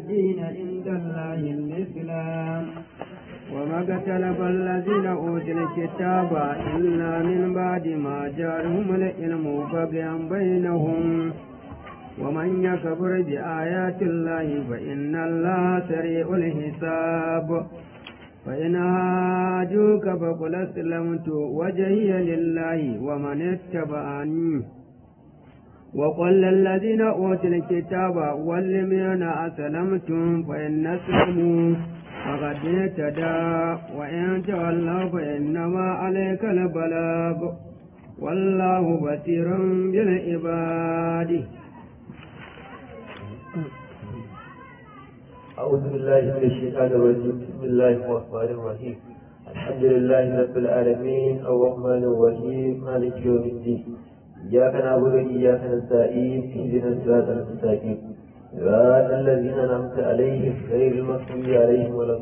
الدين عند الله الإسلام وما اختلف الذين أوتوا الكتاب إلا من بعد ما جاءهم العلم بغيا بينهم ومن يكفر بآيات الله فإن الله سريع الحساب فإن هاجوك فقل أسلمت وجهي لله ومن اتبعني وقل للذين أوتوا الكتاب والذين أسلمتم فإن أسلموا فقد اهتدى وإن تولوا فإنما عليك البلاغ والله بصير بالعباد أعوذ بالله من الشيطان الرجيم بسم الله الرحمن الرحيم الحمد لله رب العالمين الرحمن الرحيم مالك يوم الدين إياك نعبد وإياك نستعين اهدنا الصراط المستقيم صراط الذين أنعمت عليهم غير المغضوب عليهم ولا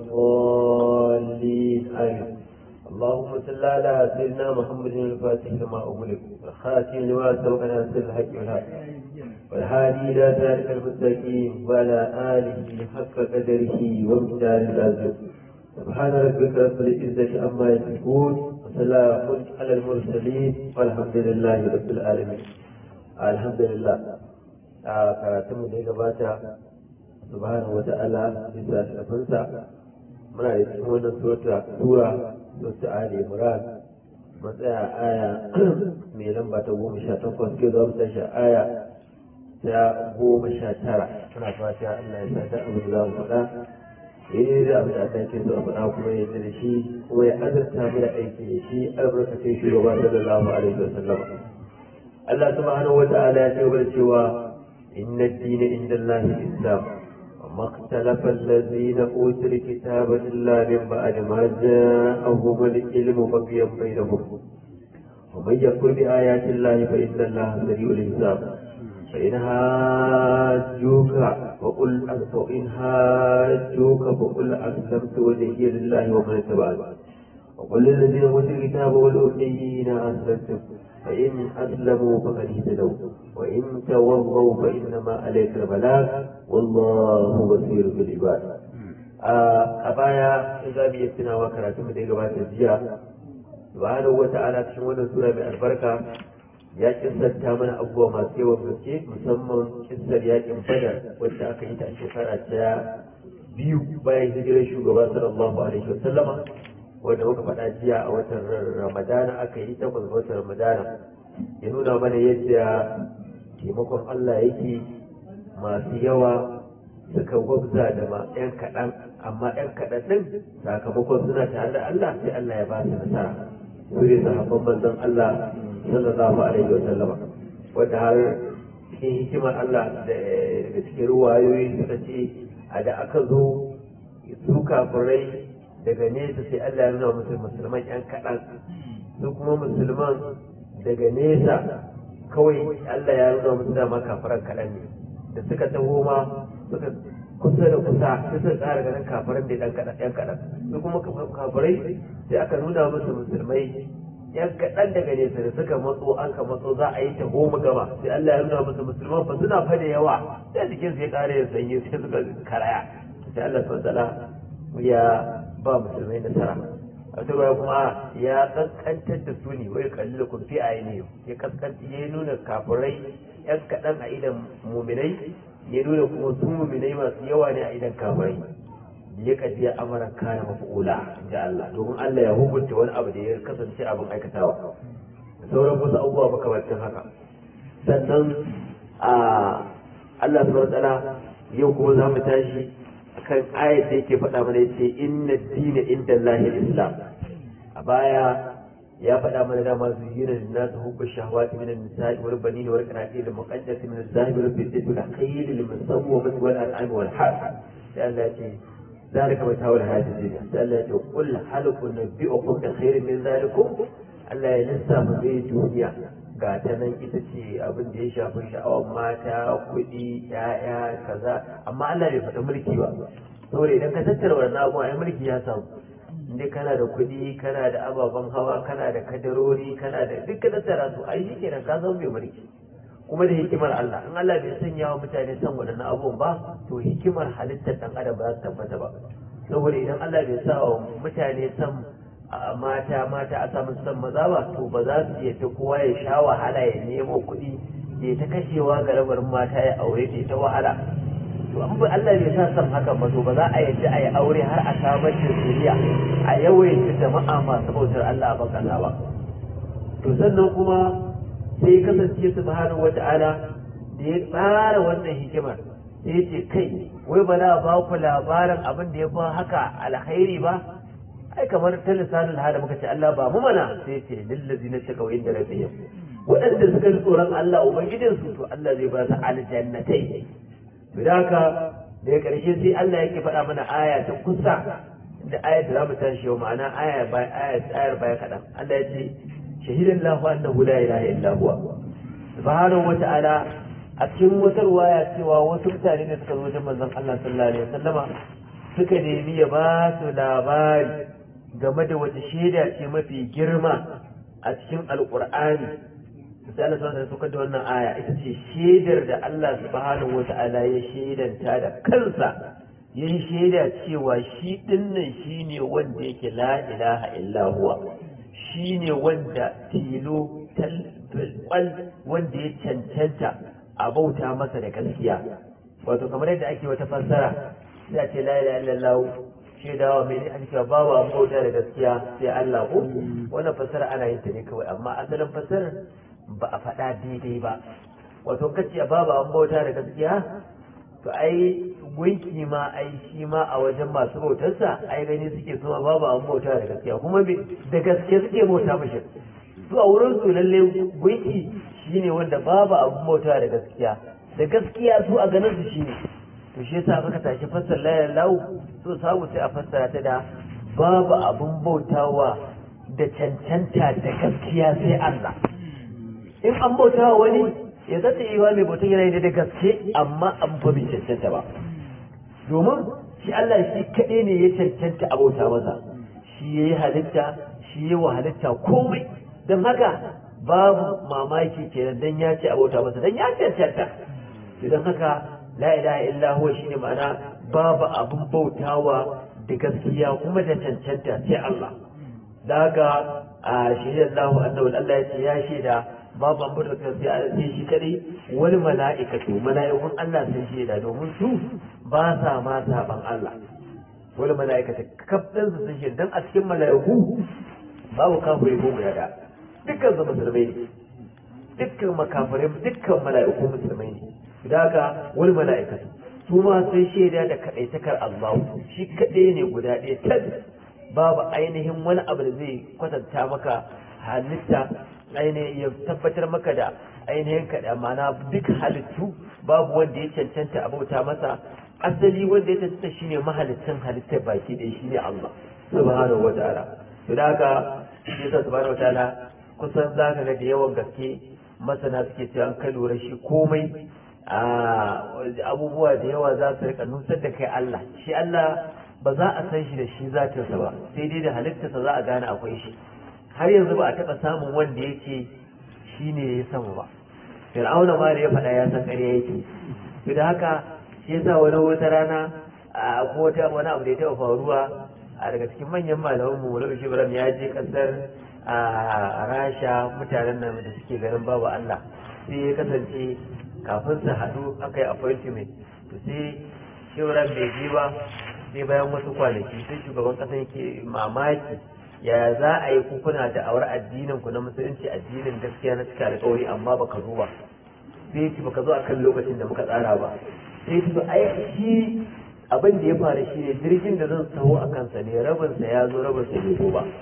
الضالين آمين اللهم صل على سيدنا محمد الفاتح لما أغلق والخاتم لما سبق ناصر الحق والحق والهادي إلى ذلك المستقيم وعلى آله حق قدره ومقداره العظيم سبحان ربك رب العزة عما يصفون وسلام على المرسلين والحمد لله رب العالمين الحمد لله a karatunmu da ya gabata subhanahu wa ta'ala bisa shafinsa muna da cikin wannan sura sura sura ali imran matsaya aya mai lamba ta goma sha takwas ke za mu tashi aya ta goma sha tara muna fata Allah ya sa ta abin da za mu faɗa yayi da abin da Allah ke so a faɗa kuma ya da shi kuma ya azurta mu da aiki da shi albarkacin shugaba sallallahu alaihi wa sallam Allah subhanahu wa ta'ala ya ce wa cewa inna ad-dina inda Allah al-islam وما اختلف الذين اوتوا الكتاب الا من بعد ما جاءهم العلم بغيا بينهم ومن يكفر بايات الله فان الله سريع الحساب فإن هاجوك وقل فإن هاجوك فقل أسلمت وجهي لله ومن اتبعني وقل للذين أوتوا الكتاب والأميين أسلمتم فإن أسلموا فقد اهتدوا وإن تولوا فإنما عليك البلاغ والله بصير بالعباد a baya in za mu iya tunawa karatun da ya gabata jiya subhanahu wa ta'ala cikin wannan sura mai albarka ya kissanta mana abubuwa masu yawan gaske musamman kissar yakin badar wacce aka yi ta a shekara ta biyu bayan hijirar shugaba sallallahu alaihi wa sallama wanda muka faɗa jiya a watan ramadana aka yi takwas ga watan ramadana ya nuna mana yadda taimakon Allah yake masu yawa suka gwabza da ma 'yan kaɗan amma 'yan kaɗan ɗin sakamakon suna tare da Allah sai Allah ya ba su nasara su ne sahabban manzon Allah sallallahu alaihi wa sallama wanda har cikin hikimar Allah da cikin ruwayoyi suka ce a da aka zo su kafirai daga nesa sai Allah ya nuna musu musulman yan kaɗan su kuma musulman daga nesa kawai Allah ya nuna musu dama kafiran kaɗan ne da suka taho ma suka kusa da kusa sai suka ƙara ganin kafiran da ɗan kaɗan yan kaɗan su kuma kafirai sai aka nuna musu musulmai yan kaɗan daga nesa da suka matso an ka matso za a yi ta goma gaba sai Allah ya nuna musu musulman fa suna fa da yawa sai jikin su ya ƙara yin sanyi sai suka karaya sai Allah subhanahu ya ba musulmai nasara a wata ruwa kuma ya kaskantar da su ne wai kalli da kun fi a yi ya kaskanta ya nuna kafirai yan kaɗan a idan muminai ya nuna kuma su muminai masu yawa ne a idan kafirai ya kaji ya amara kana mafi'ula ji Allah domin Allah ya hukunta wani abu da ya kasance abin aikatawa da sauran wasu abubuwa makamantan haka sannan a Allah subhanahu wa ta'ala yau kuma za mu tashi akan ayat da yake faɗa mana yace inna dina inda Allah islam a baya ya faɗa mana dama zuyina lin nas hubbu shahawati min an-nisa'i wal banin wal qanatir al muqaddati min az-zahib wal fiddati wal khayl al musawwamati wal an'am wal harth sai Allah ya ce ذلك متاع الحياة الدنيا الله يقول هل نبئكم بخير من ذلكم Allah ya lissafa zai duniya ga ta nan ita ce abin da ya shafi sha'awar mata kuɗi ya'ya kaza amma Allah bai faɗi mulki ba saboda idan ka tattara wannan abubuwa ai mulki ya samu inda kana da kuɗi kana da ababen hawa kana da kadarori kana da duk ka tattara su ai shi kenan ka zama mai mulki kuma da hikimar Allah in Allah bai sanya wa mutane san waɗannan abubuwan ba to hikimar halittar ɗan adam ba za su tabbata ba saboda idan Allah bai sa wa mutane san mata mata a samu san maza ba to ba za su iya kowa ya sha wahala ya nemo kuɗi ya ta kashewa ga rabarin mata ya aure ta ta wahala to an ba Allah bai sa san hakan ba to ba za a yadda a yi aure har a samar da zuriya a yawaita jama'a masu bautar Allah a bakana ba to sannan kuma sai kasance subhanahu wata'ala da ya tsara wannan hikimar sai ya ce kai wai ba na ba ku labarin abin da ya fi haka alkhairi ba ai kamar ta lisanin hada muka ce Allah ba mu mana sai ce lillazi na shiga wa inda rabbihim waɗanda suka ji tsoron Allah ubangijin su to Allah zai ba su aljannatai to da haka daga ƙarshe sai Allah yake faɗa mana aya ta kusa da ayar da za mu tashi yau ma'ana aya ayar baya kaɗan Allah ya ce shahidan lahu annahu la ilaha illa huwa subhanahu wa ta'ala a cikin wata ruwaya cewa wasu mutane ne suka zo wajen manzon Allah sallallahu alaihi wasallama suka nemi ya ba su labari game da wata shaida ce mafi girma a cikin alqur'ani sai Allah subhanahu wa ta'ala da wannan aya ita ce shaidar da Allah subhanahu wa ta'ala ya shaidanta da kansa ya yi shaida cewa shi dinnan shine wanda yake la ilaha illa huwa shine wanda tilo kwal wanda ya cancanta a bauta masa da gaskiya wato kamar yadda ake wata fassara sai a ce la ilaha illallah shaidawa mai an cewa babu an bauta da gaskiya sai Allah ko wannan fassara ana yin ta ne kawai amma asalin fassarar ba a faɗa daidai ba wato kace babu an bauta da gaskiya to ai gunki ma ai shi ma a wajen masu bautarsa ai gani suke suma babu an bauta da gaskiya kuma da gaske suke bauta mashi su a wurin su lalle gunki shine wanda babu abun bauta da gaskiya da gaskiya su a ganin su shine to shi yasa aka tashi fassar la lau so samu sai a fassara ta da babu abun bautawa da cancanta da gaskiya sai Allah in an bautawa wani ya zata yi wa mai bautan yana da gaske amma an fa bai cancanta ba domin shi Allah shi kaɗai ne ya cancanta a bauta masa shi ya yi halitta shi ya wa halitta komai don haka babu mamaki kenan dan ya ce a bauta masa dan ya cancanta don haka la ilaha illa huwa shine ma'ana babu abun bautawa da gaskiya kuma da cancanta sai Allah da haka a shirya Allah annabi Allah ya ce ya shaida babu an bauta sai sai shi kadai wani mala'ikatu mala'ikun Allah sun shaida domin su ba sa ma saban Allah wani mala'ikata kafin su sun shaida dan a cikin mala'iku babu kafiri ko guda da dukkan su musulmai ne dukkan makafirai dukkan mala'iku musulmai ne da haka wani mala'ikatu su ma sun shaida da kadaitakar Allah shi kadai ne guda ɗaya tad babu ainihin wani abu da zai kwatanta maka halitta ainihin ya tabbatar maka da ainihin kaɗa mana duk halittu babu wanda ya cancanta a bauta masa asali wanda ya cancanta shine mahalicin halittar baki ɗaya shine Allah subhanahu wataala to da haka shi yasa subhanahu wataala kusan zaka ga da yawan gaske masana suke cewa an kai lura shi komai abubuwa da yawa za su rika nusar da kai Allah shi Allah ba za a san shi da shi zatinsa ba sai dai da halittarsa za a gane akwai shi har yanzu ba a taɓa samun wanda ya ce shi ne ya samu ba fir'auna ma da ya faɗa ya san ƙarya yake to da haka shi yasa wani wata rana a ko wata wani abu da ya taɓa faruwa a daga cikin manyan malaman mu Maulana Ibrahim ya je kasar a Rasha mutanen nan da suke ganin babu Allah sai ya kasance kafin su haɗu aka yi appointment to sai Ibrahim bai je ba sai bayan wasu kwanaki sai shugaban ƙasa yake mamaki ya za a yi kuna da awar addinin ku na musulunci addinin gaskiya na cika alƙawari amma baka zo ba sai ce baka zo akan lokacin da muka tsara ba sai ce ai shi abin da ya faru shi ne jirgin da zan taho a kansa ne rabin sa ya zo rabin sa bai zo ba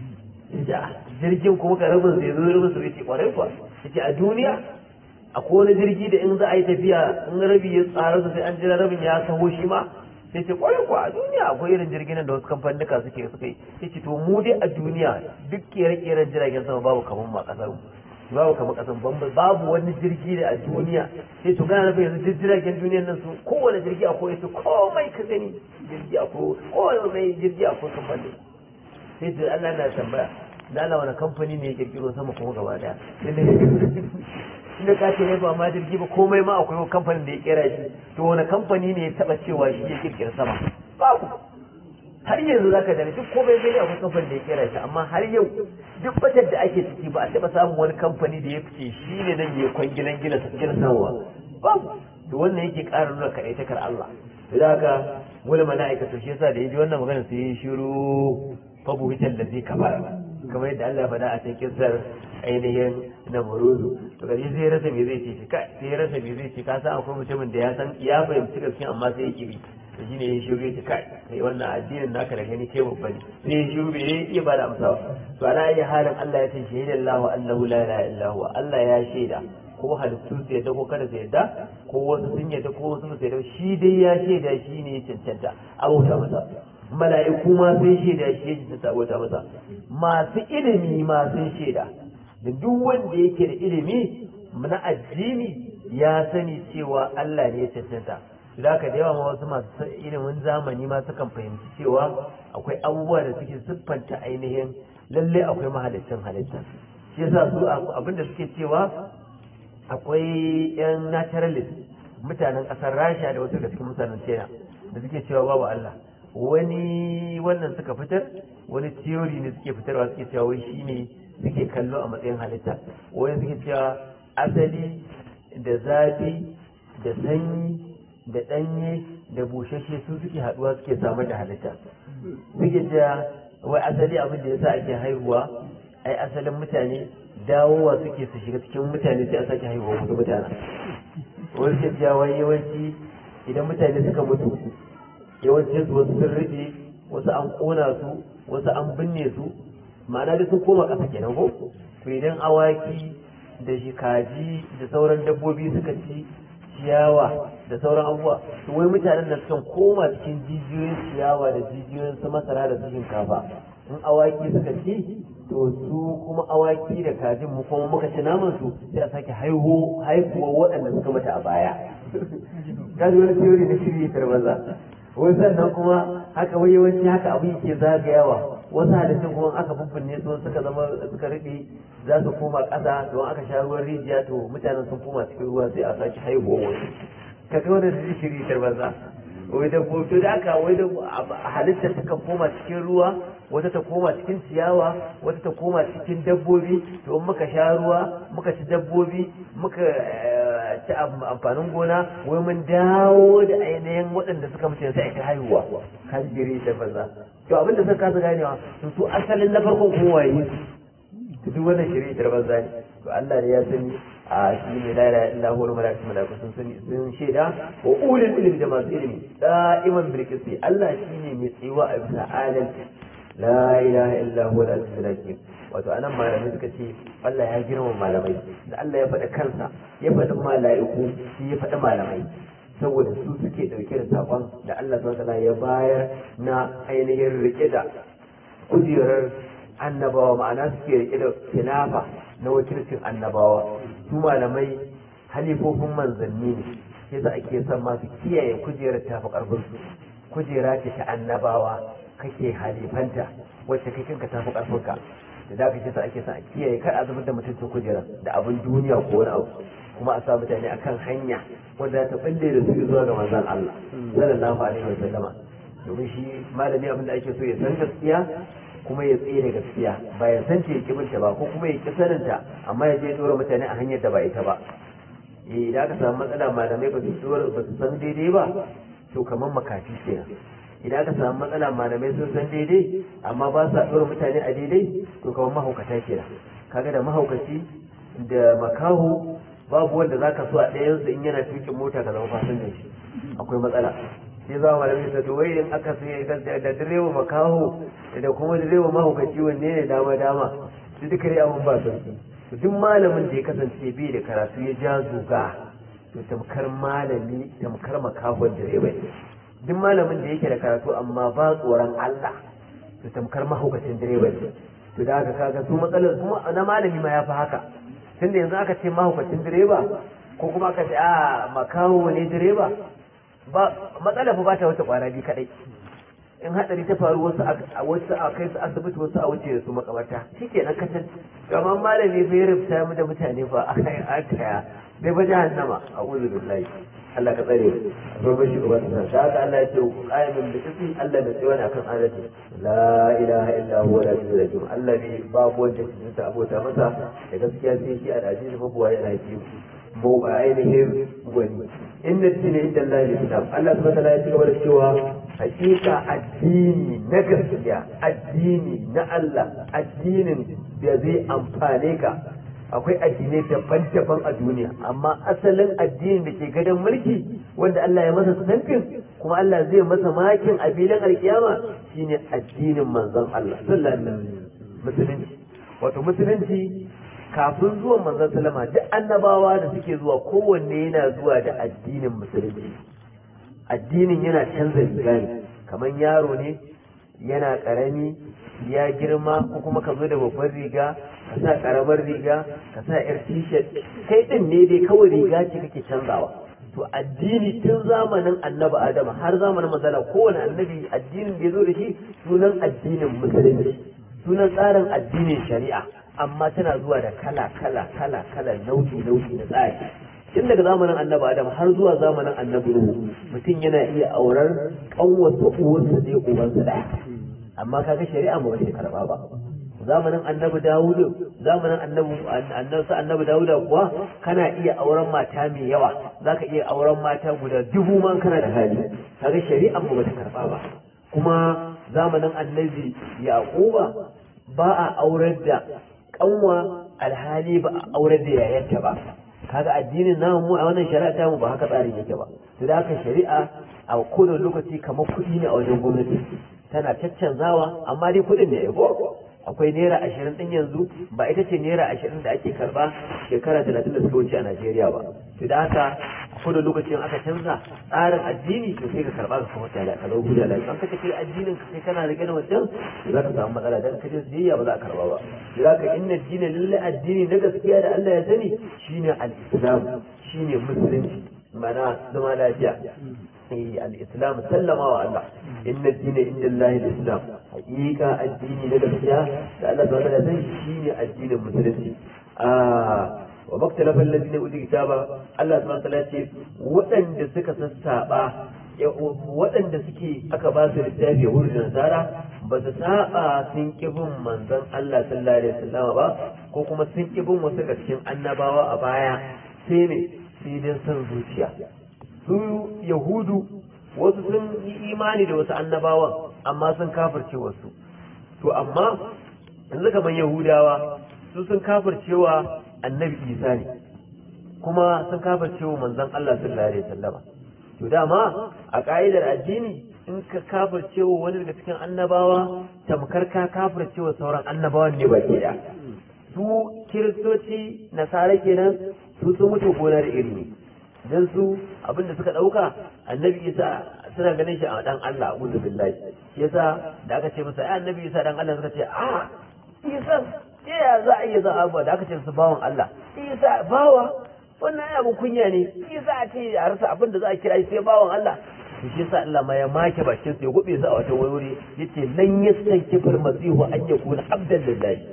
jirgin kuma ka rabin sa ya zo rabin sa bai ce kwarai kuwa yace a duniya akwai wani jirgi da in za a yi tafiya in rabi ya tsara sai an jira rabin ya taho shi ma sai ce kwarai kuwa a duniya akwai irin jirgin da wasu kamfanika suke suka yi sai ce to mu dai a duniya duk kere-keren jiragen sama babu kamar ma kasar mu babu kamar kasar bamba babu wani jirgi da a duniya sai to gana nufin yanzu duk jiragen duniyan nan su kowane jirgi akwai su komai ka gani jirgi akwai kowane mai jirgi akwai kamfani sai to Allah na tambaya da Allah wani kamfani ne ya kirkiro sama kuma gaba daya inda ka ce ba ma jirgi ba komai ma akwai kamfanin da ya kera shi to wani kamfani ne ya taba cewa shi ya kirkira sama babu har yanzu zaka da duk komai zai akwai kamfanin da ya kera shi amma har yau duk batar da ake ciki ba a taba samun wani kamfani da ya fice shi ne nan ya kwangilan gina gina samuwa babu to wannan yake ƙara nuna kaɗaitakar Allah da haka wani mala'ika to shi yasa da ya ji wannan magana sai ya shiru fabu hitar da zai kamar kamar yadda Allah ya faɗa a cikin kisar ainihin na muruzu to gari sai ya rasa me zai ce kai sai ya rasa me zai ce ka san akwai mutumin da ya san ya fahimci gaskiya amma sai ya kibi to shine ya shiru ya ce kai kai wannan addinin naka da gani kai babba ne sai ya shiru bai iya ba da amsa ba to ana iya halin Allah ya ce shahidallahu annahu la ilaha illa huwa Allah ya shaida ko halittu su yadda ko kada su yadda ko wasu sun yadda ko wasu su yadda shi dai ya shaida shi ne ya cancanta abota masa mala'iku ma sun shaida shi ya cancanta abota masa masu ilimi ma sun shaida da duk wanda yake da ilimi na addini ya sani cewa Allah ne ya cancanta da haka da yawa ma wasu masu ilimin zamani ma sukan fahimci cewa akwai abubuwa da suke siffanta ainihin lalle akwai mahalicin halitta shi yasa su abinda suke cewa akwai 'yan naturalist mutanen ƙasar rasha da wasu daga cikin mutanen china da suke cewa babu allah wani wannan suka fitar wani theory ne suke fitarwa suke cewa wai shi ne suke kallo a matsayin halitta wani suke cewa asali da zafi da sanyi da ɗanye da bushashe su suke haɗuwa suke samar da halitta suke cewa wai asali abin da yasa ake haihuwa ai asalin mutane dawowa suke su shiga cikin mutane sai a sake haihuwa wasu mutane wani ke cewa yawanci idan mutane suka mutu yawanci su wasu sun rufe wasu an kona su wasu an binne su ma'ana da sun koma ƙasa kenan ko to idan awaki da kaji da sauran dabbobi suka ci ciyawa da sauran abubuwa to wai mutanen nan sukan koma cikin jijiyoyin ciyawa da jijiyoyin su masara da su shinkafa in awaki suka ci to su kuma awaki da kajin mu kuma muka ci naman su sai a sake haihu haihuwa waɗanda suka mata a baya kaji wani theory na shirye tarbaza wai sannan kuma haka wai yawanci haka abu yake zagayawa wasu halittun kuma aka bubbinne su suka zama suka rufe za su koma ƙasa don aka sha ruwan rijiya to mutanen sun koma cikin ruwa sai a sake haihuwa wasu ka ga wanda zai shiri tarbaza wai da to da aka wai da halitta ta kan koma cikin ruwa wata ta koma cikin ciyawa wata ta koma cikin dabbobi to in muka sha ruwa muka ci dabbobi muka ci amfanin gona wai mun dawo da ainihin waɗanda suka mutu sai aka haihuwa kan jiri da banza to abin da suka kasa ganewa to su asalin na farkon kowa yi to duk wannan shiri da banza ne to Allah ne ya sani a shi ne la ilaha illa huwa malaikatu malaiku sun sani sun shaida wa ulul ilmi da masu ilimi da'iman bil qisti Allah shine mai tsiwa a bisa adalci la ilaha illa huwa al-azizul hakim wato anan malamai suka ce Allah ya girma malamai da Allah ya faɗa kansa ya faɗi mala'iku shi ya faɗi malamai saboda su suke ɗauke da saƙon da Allah subhanahu ya bayar na ainihin rike da kujerar annabawa ma'ana suke rike da khilafa na wakilcin annabawa su malamai halifofin manzanni ne yasa ake son masu kiyaye kujerar tafi karfin su kujera ce ta annabawa kake halifanta wacce kai kanka tafi karfin ka da da kake sa ake son a kiyaye kar a zubar da mutuncin kujerar da abin duniya ko wani abu kuma a sa mutane akan hanya wanda ta balle da su zuwa ga manzon Allah sallallahu alaihi wa sallama domin shi malami abin da ake so ya san gaskiya kuma ya tsere gaskiya ba ya san ta ya binta ba ko kuma ya ki saninta amma ya je dora mutane a hanyar da ba ita ba eh idan aka samu matsala malamai ba su dora ba su san daidai ba to kamar makafi kenan idan aka samu matsala malamai sun san daidai amma ba sa dora mutane a daidai to kamar mahaukata kenan kaga da mahaukaci da makaho babu wanda zaka so a ɗayansu in yana tukin mota ka zama fasinjan shi akwai matsala sai za mu malami ta wai in aka sai da direba makaho da kuma direba mahaukaci wanne ne dama dama su duka dai abun ba sauki to duk malamin da ya kasance bai da karatu ya ja zuga to tamkar malami tamkar makahon direba ne duk malamin da yake da karatu amma ba tsoron Allah to tamkar mahaukacin direba ne to da haka kaga su matsalar kuma na malami ma ya fi haka tunda yanzu aka ce mahaukacin direba ko kuma aka ce a makaho ne direba ba matsala fa ba ta wata kwana biyu kadai in hadari ta faru wasu a wasu a kai su asibiti wasu a wuce da su makabarta shikenan kacan kamar malami fa ya rubuta mu da mutane fa a kai a kaya bai ba jahannama a uzu billahi Allah ka tsare mu ba shi uban sa da haka Allah ya ce qa'imin bi qismi Allah da tsawana kan adalci la ilaha illa huwa la ilaha illa Allah ne babu wanda ke ta abota masa da gaskiya sai shi al-aziz mabuwa yana ji mu a ainihin gwani inna dina inda Allah ya islam Allah subhanahu wa ta'ala ya ci gaba da cewa hakika addini na gaskiya addini na Allah addinin da zai amfane ka akwai addinai daban-daban a duniya amma asalin addinin da ke gadon mulki wanda Allah ya masa sanfin kuma Allah zai masa makin a filin alkiyama shine addinin manzon Allah sallallahu alaihi wasallam musulunci wato musulunci kafin zuwan manzon sallama duk annabawa da suke zuwa kowanne yana zuwa da addinin musulunci addinin yana canza riga ne kamar yaro ne yana karami ya girma ko kuma ka zo da babbar riga ka sa karamar riga ka sa yar t-shirt kai din ne dai kawai riga ce kake canzawa to addini tun zamanin annabi adam har zamanin manzala kowane annabi addinin da ya zo da shi sunan addinin musulunci sunan tsarin addinin shari'a amma tana zuwa da kala kala kala kala nau'i nau'i na tsari tun daga zamanin annabi adam har zuwa zamanin annabi nuhu mutum yana iya aurar kanwarsa uwarsa ne ubansa daya amma kaga shari'a ba wata karba ba zamanin annabi dawudu zamanin annabi annabi annabi dawuda kuwa kana iya auren mata mai yawa zaka iya auren mata guda dubu man kana da hali kaga shari'a ba wata karba ba kuma zamanin annabi yaquba ba a aurar da kanwa alhali ba a aurar da yayarta ba kaga addinin namu mu a wannan shari'a ta mu ba haka tsarin yake ba to da haka shari'a a kowane lokaci kamar kuɗi ne a wajen gwamnati tana caccanzawa amma dai kuɗin ne ya akwai naira ashirin ɗin yanzu ba ita ce naira ashirin da ake karba shekara talatin da suka wuce a najeriya ba to da haka ko da lokacin aka canza tsarin addini to sai ka karba ka kuma tare ka zo guda lafiya an kace kai addinin ka sai kana rike da wancan to za ka samu matsala dan kaje siyayya ba za ka karba ba to za ka inna dina lillahi addini na gaskiya da Allah ya sani shine al-islam shine musulunci mana zama lafiya الإسلام سلم الله إن الدين عند الله الإسلام حقيقة الدين لغسيا لأن الله تعالى شيء الدين المسلم آه وما اختلف الذين أوتوا الكتاب الله سبحانه وتعالى وأن دسك سسابا waɗanda suke aka ba su littafi wurin da nasara ba su saba sun kibin manzon Allah sallallahu alaihi wasallam ba ko kuma sun kibin wasu daga cikin annabawa a baya sai ne sai dan son zuciya su yahudu wasu sun yi imani da wasu annabawan amma sun kafirce wasu to amma yanzu kamar yahudawa su sun kafircewa annabi isa ne kuma sun kafircewa manzon Allah sallallahu alaihi wasallama to dama a ka'idar addini in ka kafircewa wani daga cikin annabawa tamkar ka kafircewa sauran annabawan ne baki da su kiristoci nasara kenan su sun mutu gona da iri ne dan su abinda suka dauka annabi isa suna ganin shi a dan Allah a'udhu billahi shi yasa da aka ce masa ai annabi isa dan Allah suka ce a isa ke ya za a iya za a da aka ce su bawan Allah isa bawa wannan ai abun kunya ne isa a ce a rasa abin da za a kira shi sai bawan Allah to shi yasa Allah ma ya make bakin su ya gube su a wata wuri yace lan yastankifar masihu an yakuna abdan lillahi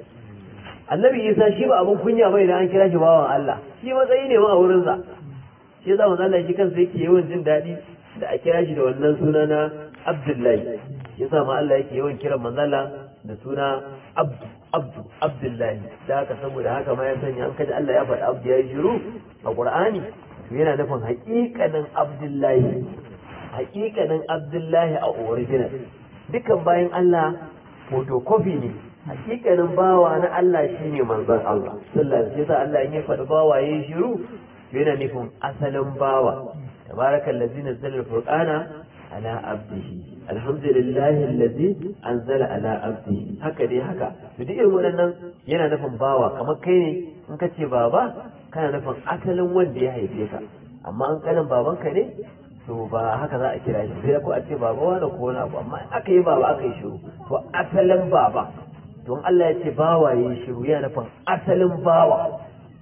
annabi isa shi ba abun kunya bai da an kira shi bawan Allah shi matsayi ne ma a wurinsa shi yasa manzo Allah shi kansa yake yawan jin daɗi da a kira shi da wannan suna na Abdullahi yasa ma Allah yake yawan kiran manzo Allah da suna Abdu Abdu Abdullahi da haka saboda haka ma ya sanya an kaji Allah ya faɗi Abdu ya yi shiru a Qur'ani to yana nufin haƙiƙanin Abdullahi haƙiƙanin Abdullahi a original dukan bayan Allah photocopy ne haƙiƙanin bawa na Allah shine manzon Allah sallallahu alaihi wasallam Allah ya faɗi bawa yayin shiru yana nufin asalin bawa tabaraka allazi nazzala al-furqana ala abdihi alhamdulillahi allazi anzala ala abdihi haka dai haka to duk irin wannan yana nufin bawa kamar kai ne in ka ce baba kana nufin asalin wanda ya haife ka amma an kanin babanka ne to ba haka za a kira shi sai ko a ce baba wani ko wani abu amma aka yi baba aka yi shiru to asalin baba don Allah ya ce bawa ya yi shiru yana nufin asalin bawa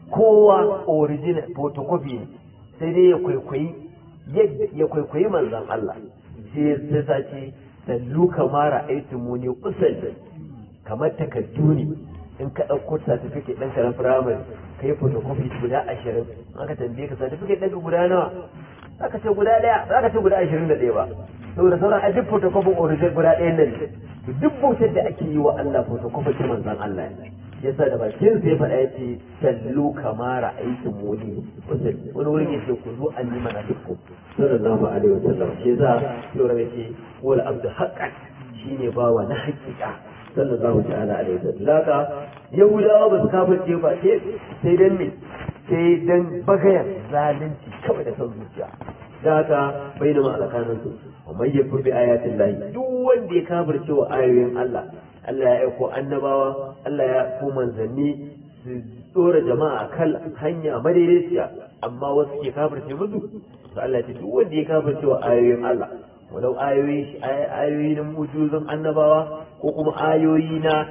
kowa original photocopy ne sai dai ya kwaikwayi ya kwaikwayi manzan Allah sai sai sace sallu kamar ra'aytu muni usalli kamar takaddu ne in ka ɗauko certificate ɗanka na firamare ka yi photocopy guda ashirin aka tambaye ka certificate ɗanka guda nawa za ka ce guda ɗaya za ka ce guda ashirin da ɗaya ba saboda sauran a duk photocopy original guda ɗaya nan ne duk bautar da ake yi wa Allah photocopy ta manzan Allah ne yasa da bakin sai faɗa ya ce sallu kamara aikin muni wani wurin ya ce ku zo an yi mana dukku sallallahu alaihi wasallam shi yasa yau ya ce wal abdu haqqan shine bawa na haƙiƙa sallallahu ta'ala alaihi wasallam laka yahudawa ba su kafirce ba sai sai dan me sai dan bagayan zalunci kawai da son zuciya da haka bai da ma'alakanin su wa mai yafi bi ayatin lahi duk wanda ya kafirce wa ayoyin Allah Allah ya aiko annabawa Allah ya aiko manzanni su tsora jama'a kan hanya madaidaiciya amma wasu ke kafirce musu to Allah ya ce duk wanda ya kafirce wa ayoyin Allah walau ayoyi ayoyi na mujizan annabawa ko kuma ayoyi na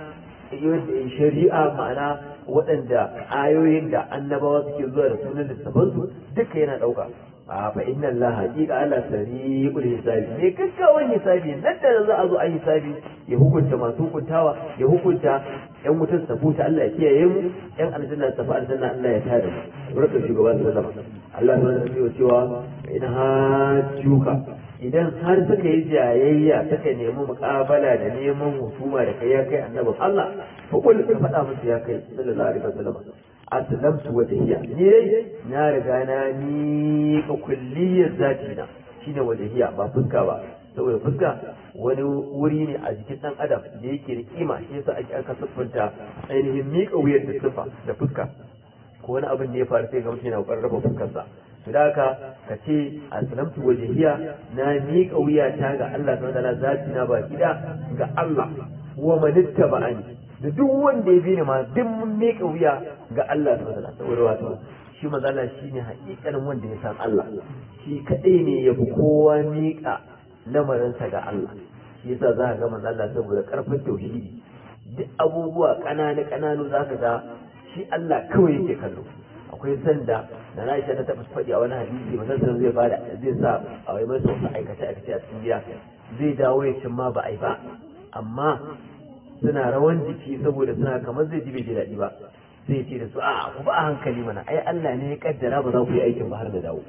shari'a ma'ana waɗanda ayoyin da annabawa suke zuwa da sunan littafansu duka yana ɗauka a fa inna Allah haqiqa Allah sari'ul hisabi ne gaggawan hisabi nan da za a zo a hisabi ya hukunta masu hukuntawa ya hukunta yan wutar su tafi Allah ya kiyaye mu yan aljanna su tafi aljanna Allah ya tare mu barka shugaban sallama Allah ya nuna cewa in hajjuka idan har suka yi jayayya suka nemi muƙabala da neman husuma da kai ya kai annabin Allah fa kullu ka faɗa musu ya kai sallallahu alaihi wasallam aslamtu wajhiya ni dai na riga na ni ka kulliyar zati na shine wajhiya ba fuska ba saboda fuska wani wuri ne a jikin dan adam da yake da kima shi yasa ake aka siffanta ainihin miƙa wuyar da siffa da fuska ko wani abin da ya faru sai ga mutum yana ƙoƙarin raba fuskarsa to da haka ka ce aslamtu wajhiya na miƙa wuyata ga Allah subhanahu wa ta'ala zati na ba gida ga Allah wa manittaba'ani da duk wanda ya bi ni ma duk mun miƙa wuya ga Allah subhanahu wa ta'ala saboda wato shi manzo Allah shine haƙiƙanin wanda ya san Allah shi kadai ne ya fi kowa miƙa lamarinsa ga Allah shi yasa za ka ga manzo Allah saboda karfin tauhidi duk abubuwa ƙananu ƙananu za ka ga shi Allah kawai yake kallo akwai sanda da na ta taɓa faɗi a wani hadisi manzon sallallahu zai bada zai sa a wai masa wasu aikace aikace a cikin gida zai dawo ya cin ma ba a yi ba amma suna rawan jiki saboda suna kamar zai ji bai ji daɗi ba sai ce da su a ku ba a hankali mana ai Allah ne ya kaddara ba za ku yi aikin ba har da dawo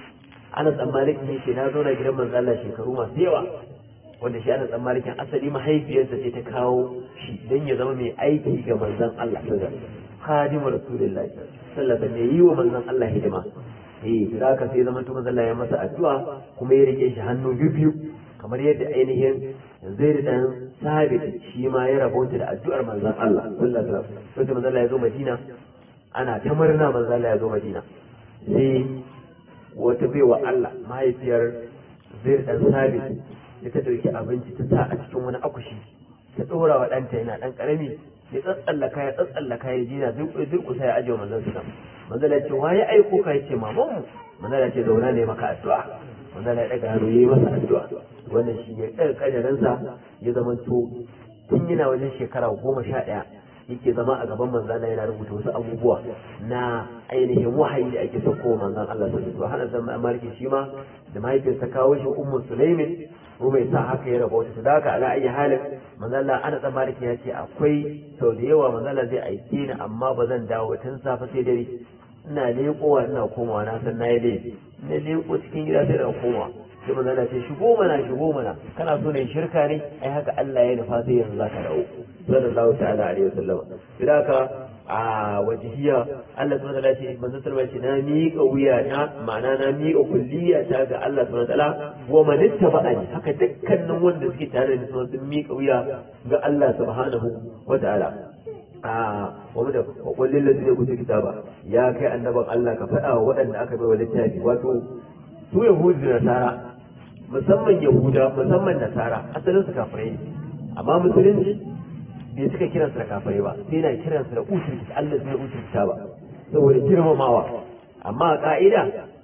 ana tsammanin ne ce na zauna gidan manzo Allah shekaru masu yawa wanda shi ana tsammanin asali mahaifiyarsa ce ta kawo shi don ya zama mai aiki ga manzon Allah sallallahu alaihi khadimu rasulullahi sallallahu alaihi yi wa manzon Allah hidima eh da haka sai zaman manzon Allah ya masa addu'a kuma ya rike shi hannu biyu kamar yadda ainihin zai dan sabit shi ma ya rabauta da addu'ar manzon Allah sallallahu alaihi wasallam sai manzon Allah ya zo Madina ana ta murna manzon Allah ya zo Madina sai wata baiwa Allah mahaifiyar zai dan sabit da ta ɗauki abinci ta sa a cikin wani akushi ta ɗora wa ɗanta yana ɗan ƙarami ya tsatsallaka ya tsatsallaka ya jina durƙusa ya ajiye manzon su manzon ya ce wa ya aiko ka ya ce maman mu manzon ya ce zauna ne maka addu'a manzon ya ɗaga hannu ya yi masa addu'a wannan shi ya ɗaga ƙadarinsa ya zama to tun yana wajen shekara goma sha ɗaya yake zama a gaban manzon yana rubuta wasu abubuwa na ainihin wahayi da ake sauko manzon Allah sallallahu alaihi wasallam hana zama amarki shi ma da mahaifiyarsa kawo shi ummu sulaimin ko bai sa haka ya raba wata da haka ala ayi halin manzala ana tsammanin ya ce akwai sau da yawa manzala zai aike ni amma ba zan dawo tun safe sai dare ina leƙowa ina komawa na san nayi laifi na leƙo cikin gida sai na komawa sai manzala ce shigo mana shigo mana kana so ne shirka ne ai haka Allah ya nufa sai yanzu zaka dawo sallallahu ta'ala alaihi wasallam da haka a wajihiya Allah subhanahu wa ta'ala ce manzo sallallahu alaihi na miƙa wuya na ma'ana na miƙa kulliya ta ga Allah subhanahu wa ta'ala wa man ittaba'ani haka dukkanin wanda suke tare da su sun miƙa wuya ga Allah subhanahu wa ta'ala a wa da kullin ladina kutu kitaba ya kai annaban Allah ka faɗa wa waɗanda aka bai wa littafi wato su yahudu da nasara musamman yahuda musamman nasara asalin su kafirai ne amma musulunci bai suka kiransu da kafirai ba sai na kiransu da usul Allah zai usul ba saboda girmamawa amma a ka'ida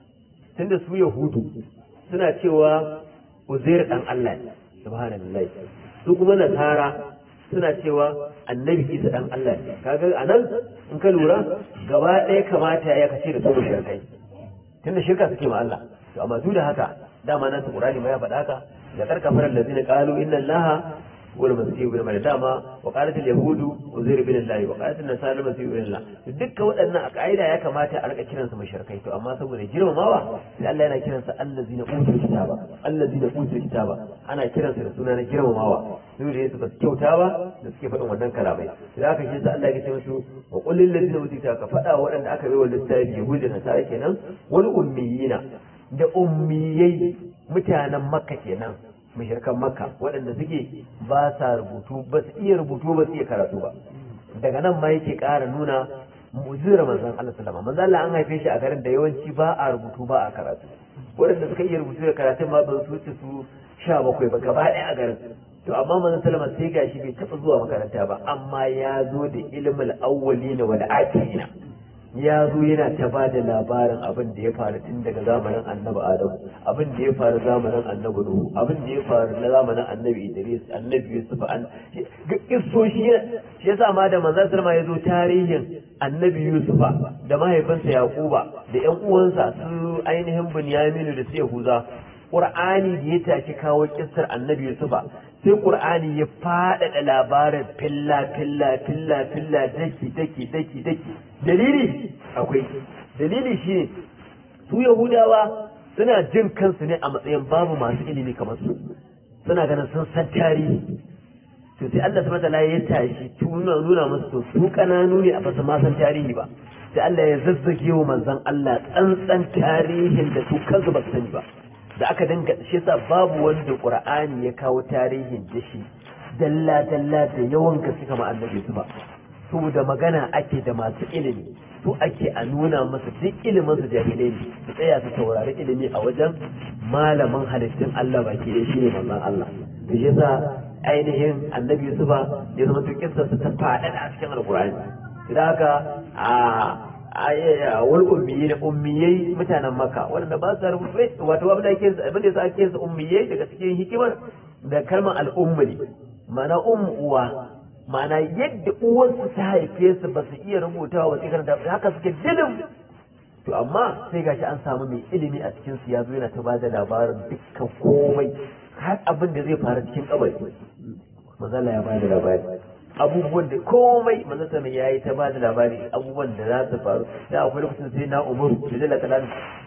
tunda su yahudu suna cewa uzair dan Allah ne subhanallahi su kuma nasara suna cewa annabi isa dan Allah ne kaga anan in ka lura gaba ɗaya kamata ya kace da su mushrikai tunda shirka suke ma Allah to amma duk da haka dama nan Qur'ani ma ya faɗa haka da karkafar allazina qalu inna allaha wal masih ibn maryam dama wa qalat al yahud uzair ibn allah wa qalat an nasara masih ibn allah dukkan waɗannan a kaida ya kamata a rika kiransu mushrikai to amma saboda girmamawa sai Allah yana kiransa allazina utul kitaba allazina utul kitaba ana kiransa da suna na girmamawa su da su ba su kyauta ba da suke faɗin wannan kalamai da aka shi sa Allah ya ce musu wa qul lil ladina utul kitaba ka faɗa waɗanda aka bai wa littafi yahudi da nasara kenan wal ummiyina da ummiyai mutanen makka kenan mushrikan makka waɗanda suke ba sa rubutu ba su iya rubutu ba su iya karatu ba daga nan ma yake ƙara nuna mu'jizar manzon Allah sallama manzon Allah an haife shi a garin da yawanci ba a rubutu ba a karatu waɗanda suka iya rubutu da karatun ma ban su wuce su sha bakwai ba gaba ɗaya a garin to amma manzon sallama sai gashi bai taɓa zuwa makaranta ba amma ya zo da ilimin awwalina wal akhirina ya zo yana ta ba da labarin abin da ya faru tun daga zamanin annabi adamu abin da ya faru zamanin annabi nuhu abin da ya faru na zamanin annabi idris annabi yusuf an kisso shi shi yasa ma da manzon sallama ya zo tarihin annabi yusufa da mahaifinsa yaquba da yan uwansa su ainihin bunyaminu da su yahuza qur'ani da ya tashi kawo kissar annabi yusufa sai qur'ani ya faɗaɗa labarin filla filla filla filla daki daki daki daki dalili akwai dalili shi su yahudawa suna jin kansu ne a matsayin babu masu ilimi kamar su suna ganin sun san tarihi to sai Allah subhanahu wataala ya tashi tuna nuna musu to su kananu ne a basu ma san tarihi ba sai Allah ya zazzage wa manzon Allah tsantsan tarihin da su kansu ba su sani ba da aka dinga shi yasa babu wanda Qur'ani ya kawo tarihin da shi dalla dalla da yawan gaske kamar annabi su ba saboda magana ake da masu ilimi su ake a nuna masa duk ilimin su jahilai ne su tsaya su saurari ilimi a wajen malamin halittun Allah baki da shi ne manzon Allah to shi yasa ainihin annabi Yusufa ya zama to kissa su ta faɗaɗa a cikin alkur'ani idan haka a wal ummiyai da ummiyai mutanen makka wanda ba su rubutu wato abin da ake abin da yasa ake su ummiyai daga cikin hikimar da kalmar al'umma ne ma'ana ummu uwa ma'ana yadda uwarsu ta haife su ba su iya rubutawa ba sai karanta haka suke dilim to amma sai gashi an samu mai ilimi a cikin su ya zo yana ta ba da labarin dukkan komai har abin da zai faru cikin kabari mazala ya ba da labari abubuwan da komai manzon mai yayi ta ba da labari abubuwan da za su faru da akwai lokacin sai na umaru da jalla talan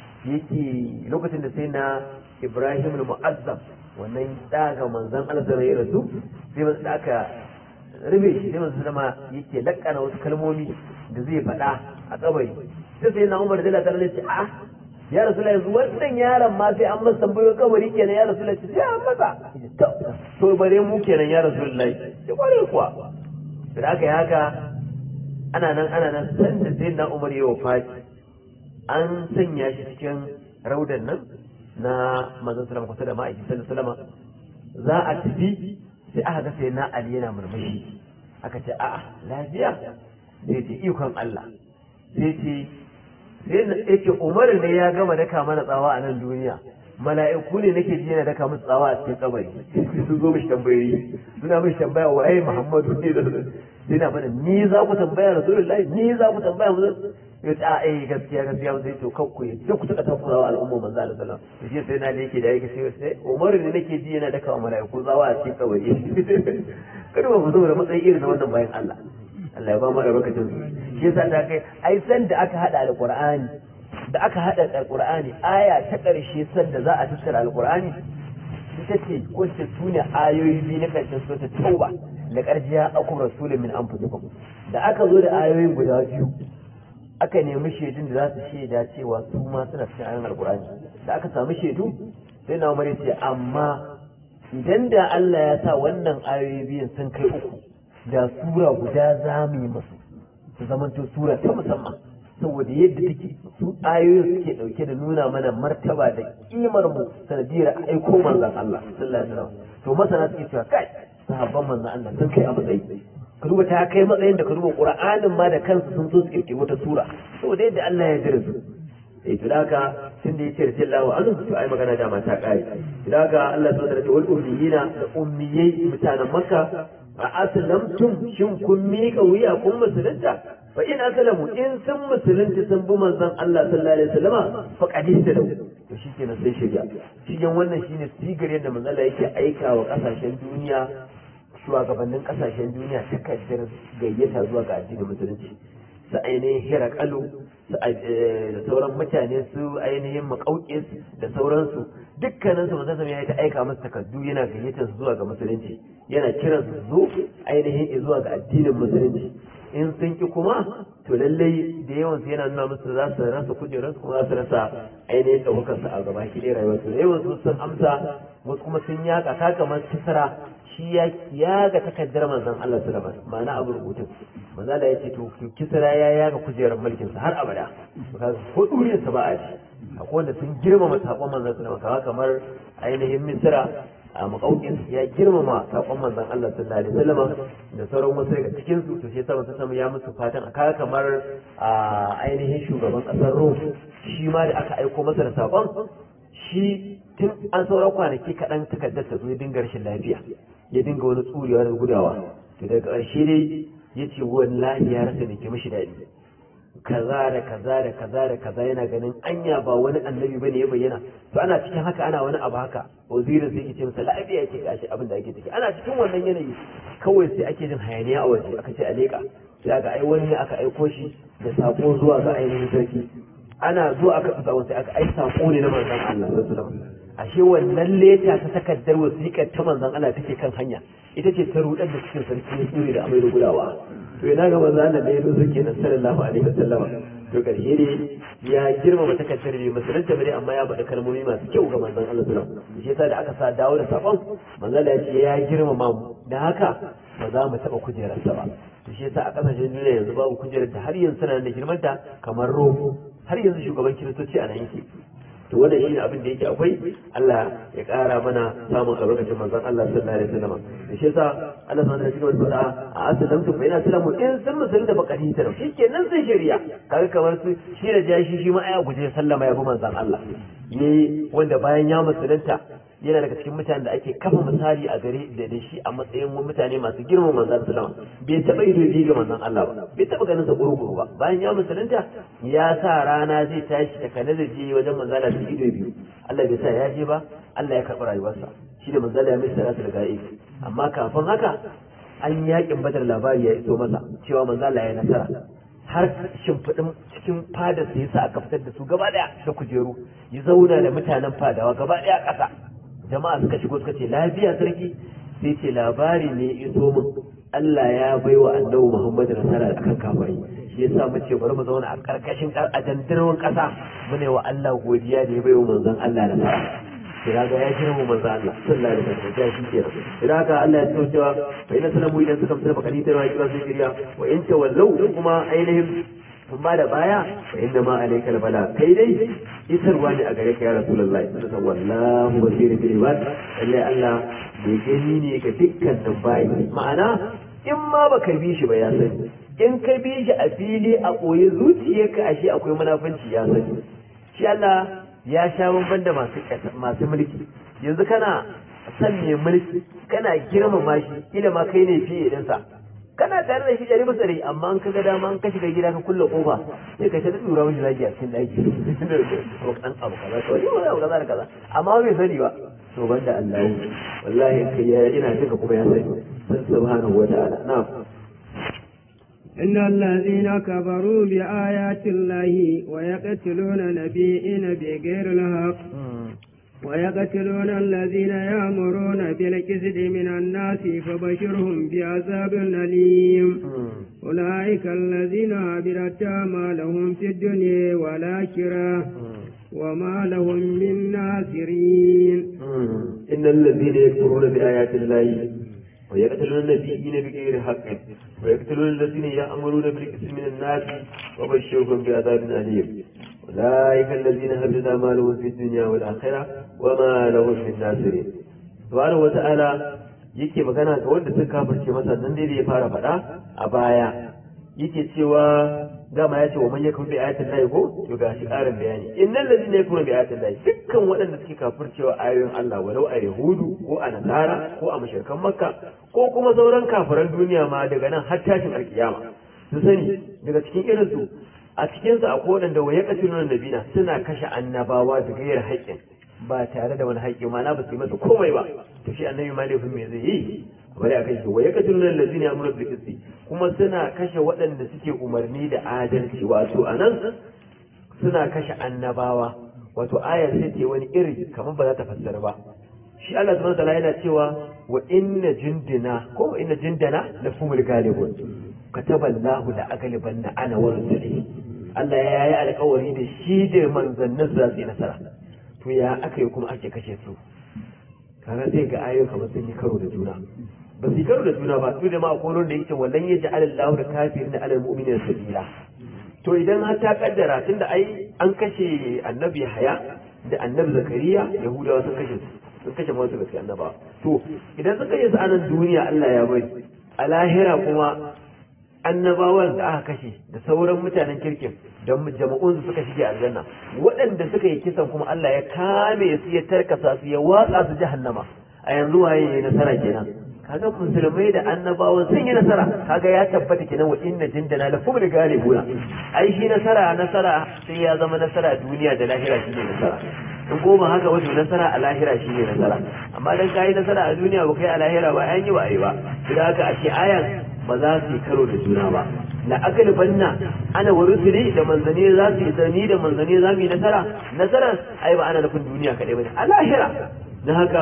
yake lokacin da sai na ibrahim al-mu'azzam wannan daga manzon Allah da ya rasu sai manzon aka rube shi sai manzon sama yake lakkana wasu kalmomi da zai faɗa a kabari sai sai na umar da jalla talan ya ce a ya rasu yanzu wannan yaron ma sai an masa tambayo kabari kenan ya rasu sai an masa to bare mu kenan ya rasu lai ya kware kuwa da aka yi haka ana nan ana nan san da sai na umar ya wafati an sanya shi cikin raudan nan na manzon sallama kusa da ma'aiki sallallahu za a tafi sai aka ga sai na ali yana murmushi aka ce a'a lafiya sai ce ikon Allah sai ce sai yake umar ne ya gama daka mana tsawa a nan duniya mala'iku ne nake ji yana daka musu tsawa a cikin kabari su zo mishi tambayoyi suna mishi tambaya waye muhammadu ne da sai na faɗa ni za ku tambaya rasulullahi ni za ku tambaya mu ya ce a eh gaskiya gaskiya mu sai to kanku ya duk ku taka takurawa al'umma manzo Allah sallallahu alaihi wasallam sai na ne yake da yake sai sai umar ne nake ji yana daka wa mala'iku tsawa a cikin kabari kada ba mu zo da matsayi irin na wannan bayan Allah Allah ya ba mu albarkacin su shi yasa ta kai ai san da aka hada alqur'ani da aka hada alqur'ani aya ta karshe san da za a tattara alqur'ani ita ce wacce sune ayoyi biyu na karshen sura tauba da karjiya akum rasulun min anfusikum da aka zo da ayoyin guda biyu aka nemi shaidun da za su shaida cewa su ma suna cikin ayoyin alqur'ani da aka samu shaidu sai na umar ce amma idan da Allah ya sa wannan ayoyi biyun sun kai uku da sura guda za mu yi masu su zamanto sura ta musamman saboda yadda take su ayoyin suke dauke da nuna mana martaba da kimar mu sanadiyar aiko manzon Allah sallallahu alaihi wasallam to masana suke cewa kai sahabban manzon Allah sun kai a matsayi ka duba ta kai matsayin da ka duba Qur'anin ma da kansu sun so su kirkiri wata sura saboda yadda Allah ya jira su eh to haka tun da yace radiyallahu anhu to ai magana da ma ta kai to haka Allah subhanahu wa ta'ala wal ummiyina da ummiyai mutanen Makka a aslamtum shin kun miƙa wuya kun musulunta fa in aslamu in sun musulunta sun bi manzon Allah sallallahu alaihi wasallama fa qadista da to shikenan sai shiga cikin wannan shine sigar yadda manzon Allah yake aika wa kasashen duniya shugabannin kasashen duniya takardar gayyata zuwa ga addinin musulunci su ainihin hirakalu da sauran mutane su ainihin makaukis da sauransu dukkanin su musamman ya ta aika masu takardu yana gayyatar su zuwa ga musulunci yana kiran su zo ainihin zuwa ga addinin musulunci in sun ki kuma to lallai da yawan su yana nuna musu za su rasa kujerar su kuma za su rasa ainihin ɗaukar su a gaba ki ɗaya rayuwar su da yawan su sun amsa wasu kuma sun yaka ta kamar kisra shi ya yaga takardar manzon Allah sallallahu alaihi ma'ana abu rubutun manzo da yace to kisra ya yaga kujerar mulkin sa har abada to kaga ko duriyar sa ba a ji akwai wanda sun girmama sakon manzon sallallahu alaihi kamar ainihin misra a makaukin ya girmama sakon manzon Allah sallallahu alaihi wasallam da sauran wasu daga cikin su to sai sama ta sama ya musu fatan a kaga kamar a ainihin shugaban kasar Rom shi ma da aka aiko masa da sakon shi tun an sauran kwanaki kaɗan takardar ta zo ya dinga rashin lafiya ya dinga wani tsurewa da gudawa to daga ƙarshe dai ya ce wallahi ya rasa da ke mashi daɗi kaza da kaza da kaza da kaza yana ganin anya ba wani annabi bane ya bayyana to ana cikin haka ana wani abu haka wazirin sai yake ce masa lafiya yake gashi abin da ake ciki ana cikin wannan yanayi kawai sai ake jin hayaniya a waje aka ce a leƙa sai aka ai wani aka aiko shi da sako zuwa ga ainihin sarki ana zuwa aka tsasa sai aka ai sako ne na manzon Allah sallallahu alaihi wasallam ashe wannan leta ta takardar wasiƙar ta manzon Allah take kan hanya ita ce ta rudar da cikin sarki ya tsure da amai da gudawa to ina ga manzon Allah da ya zo suke nan sallallahu alaihi wasallam to karshe ne ya girmama takardar ne musulunta bare amma ya faɗi kalmomi masu kyau ga manzon Allah sallallahu alaihi wasallam shi yasa da aka sa dawo da sakon manzon Allah ya ce ya girmama mu da haka ba za mu taɓa kujerarsa ba to shi yasa a ƙasashen duniya yanzu babu kujerar da har yanzu suna da girmanta kamar Rome har yanzu shugaban kiristoci a nan yake to wannan shine abin da yake akwai Allah ya ƙara mana samun albarkacin manzon Allah sallallahu alaihi wasallam da shi yasa Allah subhanahu wa ta'ala faɗa a asalan tu bayna salamu in sun musulunta bakati ta shikenan sai shari'a kaga kamar su shi da jashi shi ma aya guje sallama ya bi manzon Allah yayi wanda bayan ya musulunta yana daga cikin mutanen da ake kafa misali a gare da da shi a matsayin mutane masu girman manzon sallama bai taba ido biyu ga manzon Allah ba bai taba ganin sa gurguru ba bayan ya musulunta ya sa rana zai tashi ta kana da je wajen manzon Allah da ido biyu Allah bai sa ya je ba Allah ya karɓi rayuwarsa shi da manzon Allah ya mai salatu da ga'ib amma kafin haka an yakin badar labari ya iso masa cewa manzon Allah ya nasara har shimfiɗin cikin fadar sa yasa aka fitar da su gaba daya da kujeru ya zauna da mutanen fadawa gaba daya ƙasa jama'a suka shigo suka ce lafiya sarki sai ce labari ne iso min Allah ya bai wa annabi Muhammad nasara akan kafirai shi yasa mu ce bari mu zauna a karkashin a dandarwan kasa mu ne wa Allah godiya da ya bai wa manzon Allah nasara kira ga ya girma manzon Allah sallallahu alaihi wasallam ya shi kenan kira ga Allah ya ce cewa fa inna salamu idan suka fitar baka ta wa kira su kiriya wa in tawallau kuma ainihin amma da baya fa inna ma alayka bala kai dai isarwa ne a gare ka ya rasulullahi sallallahu wallahu basirun bil ibad lalle Allah bai gani ne ga dukkanin bayi ma'ana in ma baka bi shi ba ya sani in ka bi shi a fili a koyi zuciyarka ashe akwai munafunci ya sani shi Allah ya sha bamban da masu masu mulki yanzu kana san mai mulki kana girmama shi kila ma kai ne fiye idan kana tare da shi ɗari bisa ɗari amma an kaga dama an ka shiga gida ka kulle kofa sai ka ta tura mishi zagi a cikin ɗaki ko an abu kaza to ni wani abu kaza da kaza amma bai sani ba to banda Allah wallahi kai ya ina duka kuma ya sani subhanahu wa ta'ala na'am إن الذين كفروا بآيات الله ويقتلون نبيين بغير الحق ويقتلون الذين يأمرون بالكسد من الناس فبشرهم بعذاب أليم أولئك الذين عبرت أعمالهم في الدنيا والآخرة وما لهم من ناصرين إن الذين يكفرون بآيات الله ويقتلون النبيين بغير حق ويقتلون الذين يأمرون بالكسد من الناس وبشرهم بعذاب أليم أولئك الذين هبط أعمالهم في الدنيا والآخرة وما لهم من ناصرين سبحانه وتعالى yake magana ga wanda suka kafirce masa nan dai da ya fara faɗa a baya yake cewa dama ya ce wa man yakun bi ayatin lahi ko to ga shi karin bayani innal ladina yakunu bi ayatin lahi dukkan waɗanda suke kafircewa ayoyin Allah walau a yahudu ko a nasara ko a mushrikan makka ko kuma sauran kafiran duniya ma daga nan har tashin alkiyama su sani daga cikin irin su a cikin su akwai waɗanda wa yaqtuluna nabina suna kashe annabawa da gayar haƙƙin ba tare da wani haƙƙi ma na ba su yi masa komai ba to shi annabi ma laifin me zai yi bari a kai shi wa yaqtuluna allazina ya'muruna bil qisti kuma suna kashe waɗanda suke umarni da adalci wato anan suna kashe annabawa wato ayar sai ce wani iri kamar ba za ta fassara ba shi Allah subhanahu wataala yana cewa wa inna jundina ko wa inna jundana la fumul galibun kataba Allahu la aghlibanna ana wa rusuli Allah ya yi alƙawari da shi da manzannin za su yi nasara to ya aka yi kuma ake kashe su kaga sai ga ayoyi kamar sun yi karo da juna ba su yi karo da juna ba su da ma akwai wanda yake wallan ya ji alallahu da kafirin da alal mu'minin sabila to idan har ta kaddara tunda ai an kashe annabi haya da annabi zakariya yahudawa sun kashe su sun kashe masu gaske annabawa to idan sun kashe su a nan duniya Allah ya bari a lahira kuma annabawan da aka kashe da sauran mutanen kirkin da jama'un su suka shige aljanna waɗanda suka yi kisan kuma Allah ya kame su ya tarkasa su ya watsa su jahannama a yanzu waye yayi nasara kenan kaga musulmai da annabawan sun yi nasara kaga ya tabbata kenan wa inna jindana la fumul galibuna ai shi nasara nasara sai ya zama nasara duniya da lahira shi ne nasara in goma haka wato nasara a lahira shi ne nasara amma dan kai nasara a duniya ba kai a lahira ba an yi ba ai ba da haka ashe ayan ba za su yi karo da juna ba la akal banna ana wa rusuli da manzani za su yi zani da manzani za mu yi nasara nasarar ai ba ana nufin duniya kadai bane a lahira dan haka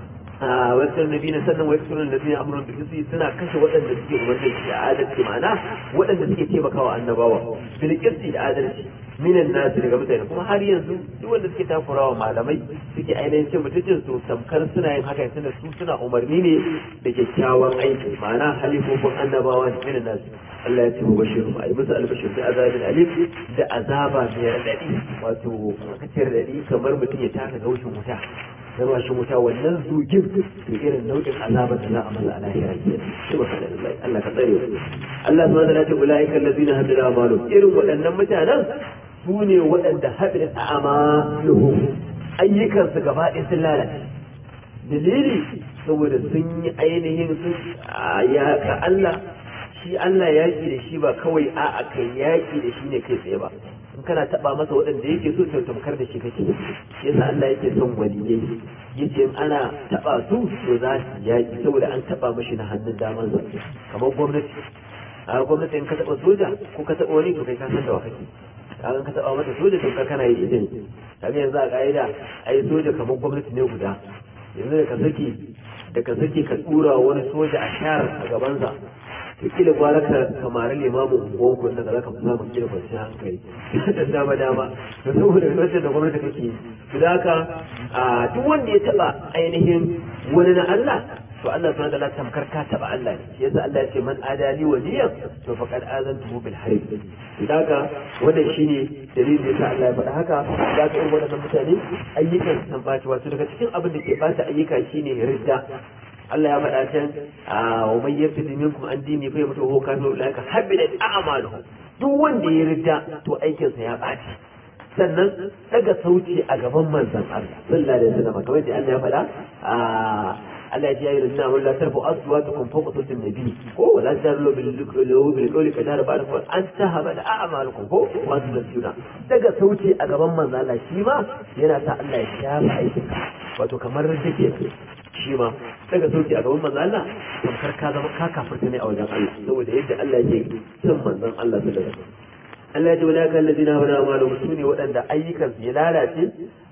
wasu nabi na sannan wa yaksuru nabi na amuran bilkisi suna kashe waɗanda suke umarnin da adalci ma'ana waɗanda suke taimakawa annabawa bilkisi da adalci minan nasu daga mutane kuma har yanzu duk wanda suke takurawa malamai suke ainihin cin mutuncin su tamkar suna yin haka tunda su suna umarni ne da kyakkyawan aiki ma'ana halifofin annabawa ne minan nasu Allah ya ce mu bashiru a yi musu albashir da azabin alif da azaba mai raɗaɗi wato kacin raɗaɗi kamar mutum ya taka gaushin wuta na rashin wuta wannan zugin to irin nau'in azabar da za a masa a lahira ke subhanallahi Allah ka tsare Allah subhanahu wa ta'ala ulaika allazina hadara amalu irin waɗannan mutanen su ne waɗanda hadara amaluhu ayyukan su gaba ɗaya sun lalace dalili saboda sun yi ainihin sun yaƙa Allah shi Allah yaƙi da shi ba kawai a'a kai yaƙi da shi ne kai tsaye ba in kana taba masa waɗanda yake so to tamkar da shi kake yasa Allah yake son waliyai yace in ana taba su to za su yaki saboda an taba mashi na hannun daman sa kamar gwamnati a gwamnati in ka taba soja ko ka taba wani to kai ka san da wa kake kaga ka taba mata soja to ka kana yi idan kaga yanzu a ka'ida ai soja kamar gwamnati ne guda yanzu da ka saki da ka saki ka dura wani soja a shar a gabansa kila gwara ka kamar limamin unguwan ku da zaka fi samun kila kwanci hankali da dama dama da saboda lokacin da gwamnati kake yi da haka a duk wanda ya taba ainihin wani na Allah to Allah subhanahu wa ta'ala tamkar ka taba Allah ne shi yasa Allah ya ce man adali waliyan to faqad azantuhu bil harb da haka wannan shine dalilin da yasa Allah ya faɗa haka da ka irin waɗannan mutane ayyukan san baci wato daga cikin abin da ke bata ayyuka shine ridda Allah ya faɗa can a wa man yartadi minkum an dini fa yamutu huwa kafirun ulaika habidat a'maluhu duk wanda ya ridda to aikin sa ya ɓaci sannan daga sauci a gaban manzon Allah sallallahu alaihi wasallam kamar da Allah ya faɗa a Allah ya ce ya yi rinna wani la tarfu aswatukum fawqa sawti an-nabi ko wala tajarru bil bil qawli kadara ba'da an tahaba da a'malukum ko wa tunasuna daga sauci a gaban manzon Allah shi ma yana sa Allah ya shafa aikin wato kamar take shi ma daga sauki a gaban manzon Allah tamkar ka zama ka kafirta ne a wajen Allah saboda yadda Allah yake son manzon Allah sallallahu alaihi wasallam Allah ya ce wala kan ladina hawala amalu su ne waɗanda ayyukan su ya lalace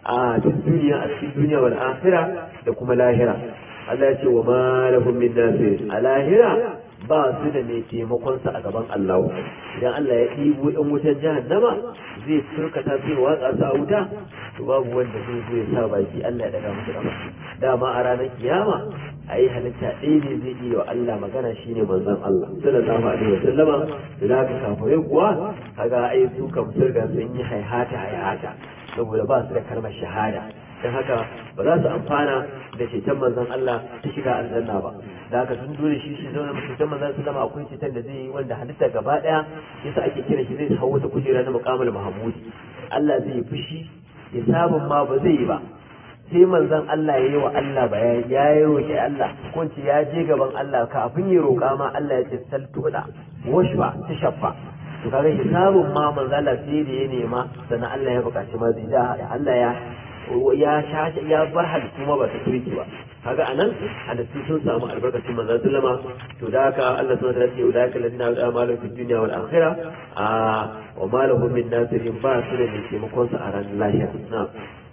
a cikin duniya a cikin duniya wal akhirah da kuma lahira Allah ya ce wa ma lahum min nasir a lahira ba su da mai taimakon sa a gaban Allah idan Allah ya ɗibo ɗan wutar jahannama zai turkata zai watsa su a wuta to babu wanda zai zo ya sa baki Allah ya daga musu gaba dama a ranar kiyama a yi halitta ɗaya ne zai iya wa Allah magana shine manzon Allah sallallahu alaihi wasallama da haka kafirai kuwa kaga ai su kam sun sun yi haihata haihata saboda ba su da kalmar shahada dan haka ba za su amfana da ceton manzon Allah ta shiga aljanna ba da haka sun dole shi shi zauna mutum manzon sallama akwai ceton da zai yi wanda halitta gaba daya yasa ake kira shi zai hawo ta kujera na muqamul mahmudi Allah zai yi fushi hisabun ma ba zai yi ba sai manzon Allah ya yi wa Allah bayani ya yi roƙi Allah ko ce ya je gaban Allah kafin ya roƙa ma Allah ya ce saltuda washfa ta shaffa to kaga hisabun ma manzon Allah sai da ya nema sannan Allah ya buƙaci ma zai da Allah ya ya sha ya bar halittu ma ba ta kirki ba kaga anan halittu sun samu albarkacin manzon sallama to da haka Allah subhanahu wa ta'ala ya ce ulaika alladhina yu'aduna malu fid dunya wal akhirah a wa ma lahum min nasirin ba su da mai taimakon su a ranar lahira na'am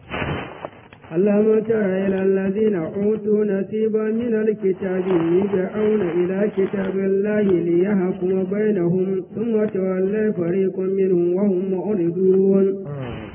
ألم تر إلى الذين أوتوا نصيبا من الكتاب يدعون إلى كتاب الله ليحكم بينهم ثم تولى فريق منهم وهم معرضون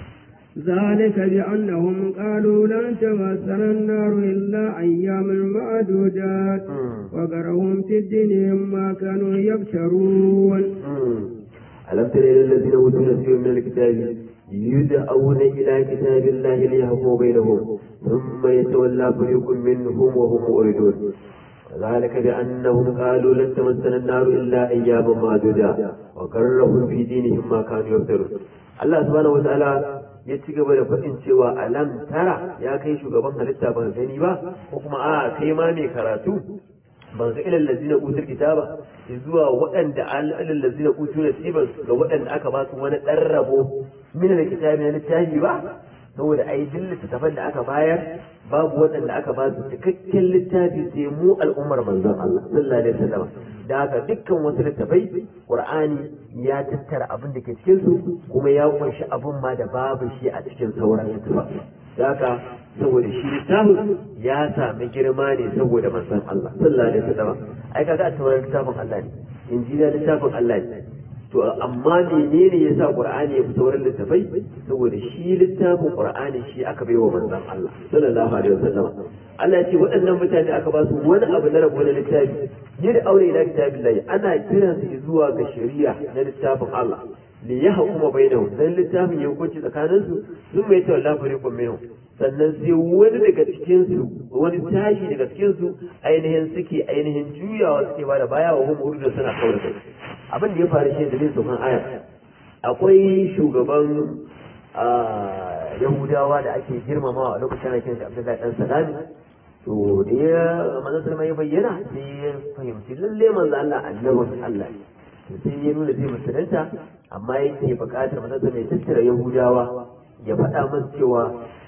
ذلك بأنهم قالوا لن تمسنا النار إلا أياما معدودات وقرهم في الدين ما كانوا يبشرون ألم تر إلى الذين أوتوا نصيبا من الكتاب يدعون إلى كتاب الله ليحكموا بينهم ثم يتولى فريق منهم وهم مؤردون ذلك بأنهم قالوا لن تمسنا النار إلا أياما معدودة وكرهوا في دينهم ما كانوا يفترون الله سبحانه وتعالى ya ci gaba da faɗin cewa alam tara ya kai shugaban halitta ban gani ba ko kuma a kai ma mai karatu ban ga ilal lazina utul kitaba zuwa waɗanda alal lazina utul nasiban ga waɗanda aka ba su wani ɗan rabo min da kitabi na littafi ba saboda ai duk littattafan da aka bayar babu waɗanda aka ba su cikakken littafi sai mu al'ummar manzon Allah sallallahu alaihi wasallam da haka dukkan wasu littafai Qur'ani ya tattara abin da ke cikin su kuma ya kunshi abin ma da babu shi a cikin sauran littafan da haka saboda shi littafin ya sami girma ne saboda manzon Allah sallallahu alaihi wasallam ai kaga a tauran littafin Allah ne injila littafin Allah ne to amma menene yasa qur'ani ya fi sauran littafai saboda shi littafin qur'ani shi aka baiwa manzon Allah sallallahu alaihi wasallam Allah ya ce waɗannan mutane aka ba su wani abu na rabo na littafi yin aure ila kitabillahi ana kiran su zuwa ga shari'a na littafin Allah li yahkuma bainahum dan littafin ya hukunci tsakanin su sun mai tawalla fariqun minhum sannan sai wani daga cikin su wani tashi daga cikin su ainihin suke ainihin juyawa suke bada baya wa hum urdu suna kaura kai abin da ya faru shi dalilin saukan aya akwai shugaban yahudawa da ake girmamawa a lokacin aikin shi abdullahi dan salami to da ya manzon sallama ya bayyana sai ya fahimci lalle manzo Allah annabin Allah to sai ya nuna zai musulunta amma yake buƙatar manzon sallama ya tattara yahudawa ya faɗa musu cewa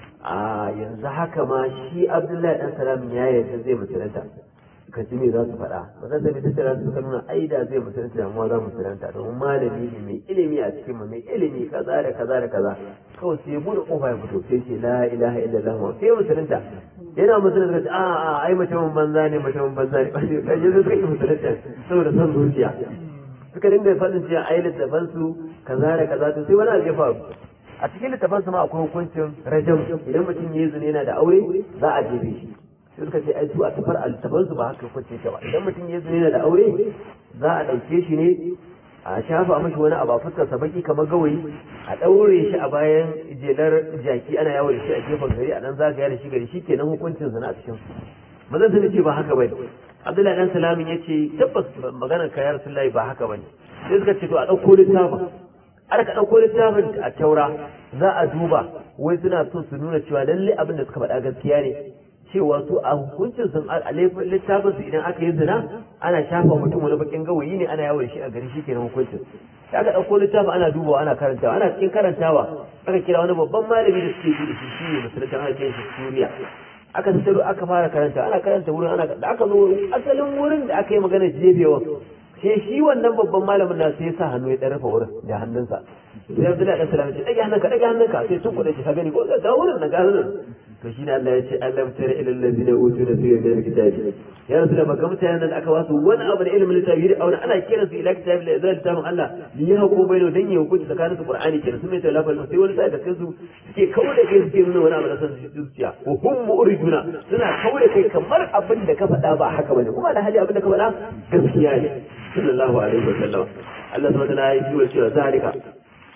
a yanzu haka ma shi abdullahi dan salam ya yarda zai musulunta ka ji me za su faɗa ba zan zai tattara su suka nuna ai da zai musulunta da mu za mu musulunta domin malami ne mai ilimi a cikin mu mai ilimi kaza da kaza da kaza kawai sai bude kofa ya fito sai ce la ilaha illallah wa sai musulunta yana musulunta ce a a ai mutumin banza ne mutumin banza ne kai yanzu suka yi musulunta saboda son zuciya suka dinga faɗin cewa ai littafan su kaza da kaza to sai wani abu ya faru a cikin littafan su ma akwai hukuncin rajam idan mutum ya yi zina yana da aure za a jebe shi sai suka ce ai su a tafar altaban su ba haka kwace ta ba idan mutum ya zina da aure za a ɗauke shi ne a shafa mashi wani abu a fuskar sa baki kamar gawayi a ɗaure shi a bayan jelar jaki ana yawo da shi a gefen gari a nan zagaya da shi gari shi kenan hukuncin zina a cikin su mazan sun ce ba haka bane abdullahi dan salamin ya ce tabbas maganar kayar rasulullahi ba haka bane sai suka ce to a ɗauko littafin aka ɗauko littafin a taura za a duba wai suna so su nuna cewa lalle abin da suka faɗa gaskiya ne cewa su a hukuncin sun a littafin su idan aka yi zina ana shafa mutum wani bakin gawayi ne ana yawon shi a gari shi kenan hukuncin sai aka ɗauko littafin ana dubawa ana karantawa ana cikin karantawa aka kira wani babban malami da suke yi da shi shi ne musulunta ana kiran shi suriya aka tattaro aka fara karanta ana karanta wurin ana da aka zo asalin wurin da aka yi magana jefewa sai shi wannan babban malamin na sai ya sa hannu ya ɗan rufe wurin da hannunsa sai Abdullahi dan Salam ya ce dage hannunka dage hannunka sai tun kuɗe shi ka gani ko ga wurin na ga wurin to shi ne Allah ya ce Allah tare ilal ladina utu nasiban min alkitabi ya rasu da baka mutanen nan da aka wasu wani abu da ilimin littafi da auna ana kiran su ila kitabi da zai littafin Allah li ya hako baino dan ya hukunci tsakanin su Qur'ani kenan sun mai talafa sai wani sai da kai su suke kawo da kai suke nuna wani abu da san zuciya wa hum mu'riduna suna kawo da kai kamar abin da ka faɗa ba haka bane kuma da hali abin da ka faɗa gaskiya ne sallallahu alaihi wa sallam Allah subhanahu wa ta'ala ya yi wa cewa zalika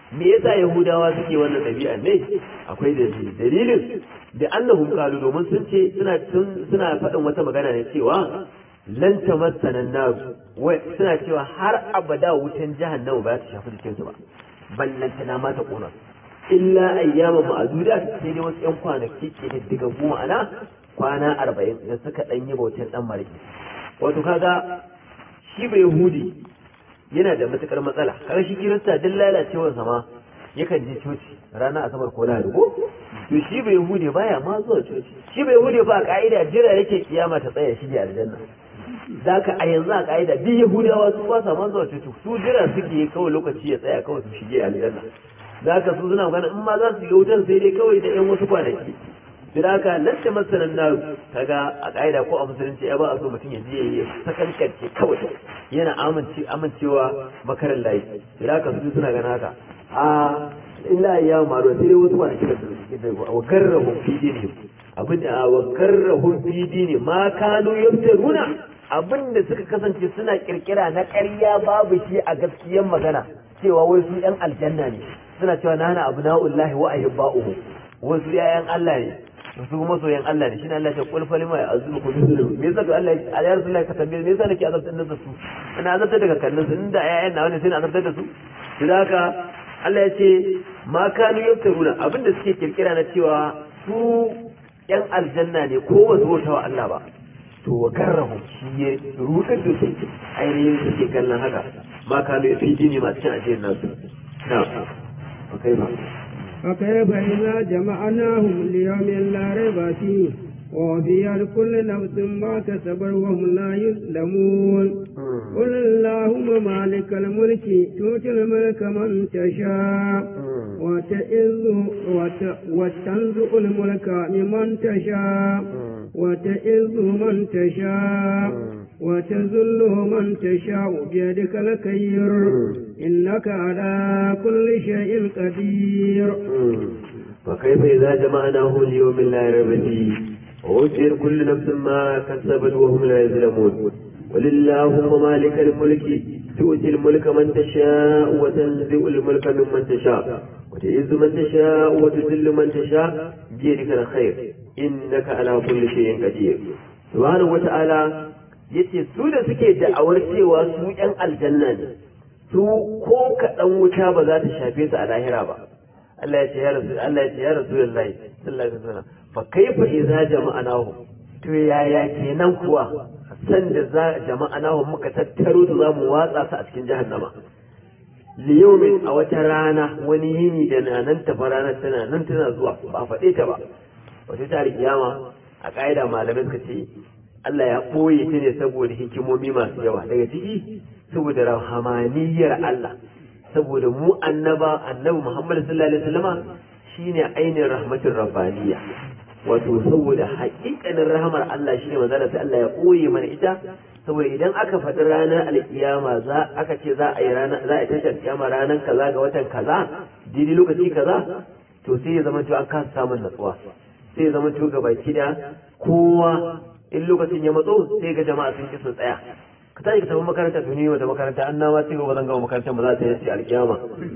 me yasa yahudawa suke wannan ɗabi'a ne akwai dalili dalilin da annahum qalu domin sun ce suna suna faɗin wata magana ne cewa lan tamassana nar wai suna cewa har abada wutan jahannama ba ta shafi jikinsu ba ballan tana ma ta kona illa ayyama ma'aduda sai dai wasu yan kwanaki ke da diga goma ana kwana arba'in da suka ɗan yi bautar ɗan mariki wato kaga shi bai yahudi yana da matukar matsala kaga shi kirista duk lalacewar sama yakan je coci ranar asabar ko lahadi ko to shi bai yahudi baya ma zuwa coci shi bai yahudi ba ka'ida jira yake kiyama ta tsaya shi aljanna zaka a yanzu a ka'ida duk yahudawa su ba sa ma zuwa coci su jira suke kawai lokaci ya tsaya kawai su shige aljanna zaka su suna magana in ma za su yi wutar sai dai kawai da yan wasu kwanaki da haka nan da masanan na kaga a ƙa'ida ko a musulunci ya ba a so mutum ya je ya sakankance kawai yana amince amincewa makarin layi da haka su suna gana haka a illa ya maru sai dai wasu kwanaki da su wa karrahu fi dini abin da wa karrahu fi dini ma kanu yaftaruna abin da suka kasance suna kirkira na ƙarya babu shi a gaskiyar magana cewa wai su yan aljanna ne suna cewa nana abna'ullahi wa ahibba'uhu wasu yayan Allah ne su kuma soyan Allah ne shi Allah ya kul falima ya azubu ku bisu me yasa Allah ya ya Rasulullah ka tambaye me yasa nake azabtar da su ina azabtar daga kallon su inda ayayen na wani sai na azabtar da su dan haka Allah ya ce ma kanu yaftaruna abinda suke kirkira na cewa su yan aljanna ne ko wasu wata wa Allah ba to wa garrahu shi ya rudar da su ainihin suke kallon haka ma kanu fi dini masu cin ajiyar nasu na kai ba فكيف إذا جمعناهم ليوم لا ريب فيه ووفيت كل نفس ما كسبت وهم لا يظلمون قل اللهم مالك الملك تؤتي الملك من تشاء وتئذ وتنزع الملك ممن تشاء وتئذ من تشاء وتذل من تشاء بيدك الخير إنك على كل شيء قدير فكيف إذا جمعناه ليوم لا ريب فيه ووفر كل نفس ما كسبت وهم لا يظلمون قل اللهم مالك الملك تؤتي الملك من تشاء وتنزع الملك ممن تشاء وتعز من تشاء وتذل من تشاء بيدك الخير إنك على كل شيء قدير سبحانه وتعالى yace su da suke da'awar cewa su ‘yan aljanna ne su ko kaɗan wuta ba za ta shafe su a lahira ba Allah ya ce ya rasu Allah ya ce ya rasu lillahi sallallahu alaihi wasallam fa kaifa idza jama'anahu to yaya kenan kuwa san da za jama'anahu muka tattaro su za mu watsa su a cikin jahannama liyaumin a wata rana wani yini da na nan tafa ranar tana nan tana zuwa ba faɗe ta ba wata ta kiyama a ƙa'ida malamai suka ce Allah ya ɓoye ta ne saboda hikimomi masu yawa daga ciki saboda rahamaniyar Allah saboda mu annaba annabi Muhammad sallallahu alaihi wasallama shine ainihin rahmatin rabbaniya wato saboda haƙiƙanin rahamar Allah shine manzo sai Allah ya ɓoye mana ita saboda idan aka faɗi ranar alkiyama za aka ce za a yi rana za a yi tashar kiyama ranar kaza ga watan kaza daidai lokaci kaza to sai ya zama cewa an kasa samun natsuwa sai ya zama cewa gabaki da kowa in lokacin ya matso sai ga jama'a sun ki su tsaya ka tashi ka tafi makaranta to ni wata makaranta an na ma ce ba zan gama makarantar ba za ta yi alkiyama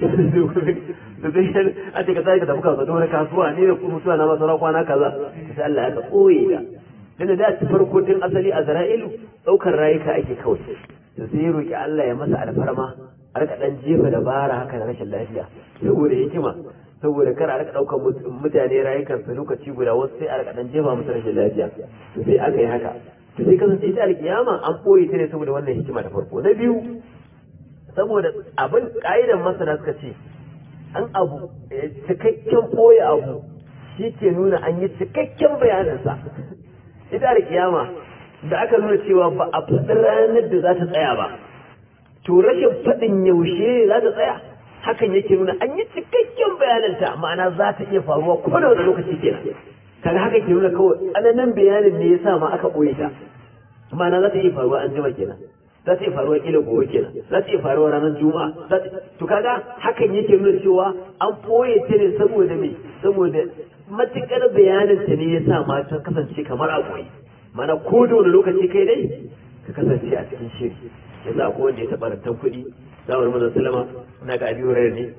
to sai a ce ka tashi ka tafi kasuwa dole kasuwa ni da kuma mutuwa na masara kwana kaza sai Allah ya ka koye da tunda da ta farko tun asali a Zara'ilu daukar rayuka ake kawai to sai ya roki Allah ya masa alfarma a rika dan jefa dabara haka na rashin lafiya saboda hikima saboda kar a rika daukar mutane rayukansu lokaci guda wasu sai a rika dan jefa musu rashin lafiya to sai aka yi haka to sai kasance ita alkiyama an boye ta ne saboda wannan hikima ta farko na biyu saboda abin ka'idan masana suka ce an abu cikakken boye abu shi ke nuna an yi cikakken bayaninsa ita alkiyama da aka nuna cewa ba a faɗi ranar da za ta tsaya ba to rashin faɗin yaushe za ta tsaya hakan yake nuna an yi cikakken bayananta ma'ana za ta iya faruwa ko da wani lokaci kenan kaga haka ke nuna kawai tsananin bayanin ne yasa ma aka ɓoye ta ma'ana za ta iya faruwa an jima kenan za ta iya faruwa kila gobe kenan za ta iya faruwa ranar juma'a to kaga hakan yake nuna cewa an ɓoye ta ne saboda me saboda matukar bayanin ta ne yasa ma ta kasance kamar a ɓoye mana ko da wani lokaci kai dai ka kasance a cikin shiri yanzu akwai wanda ya taɓa rantan kuɗi zamar manzon sallama na ga abi hurairu ne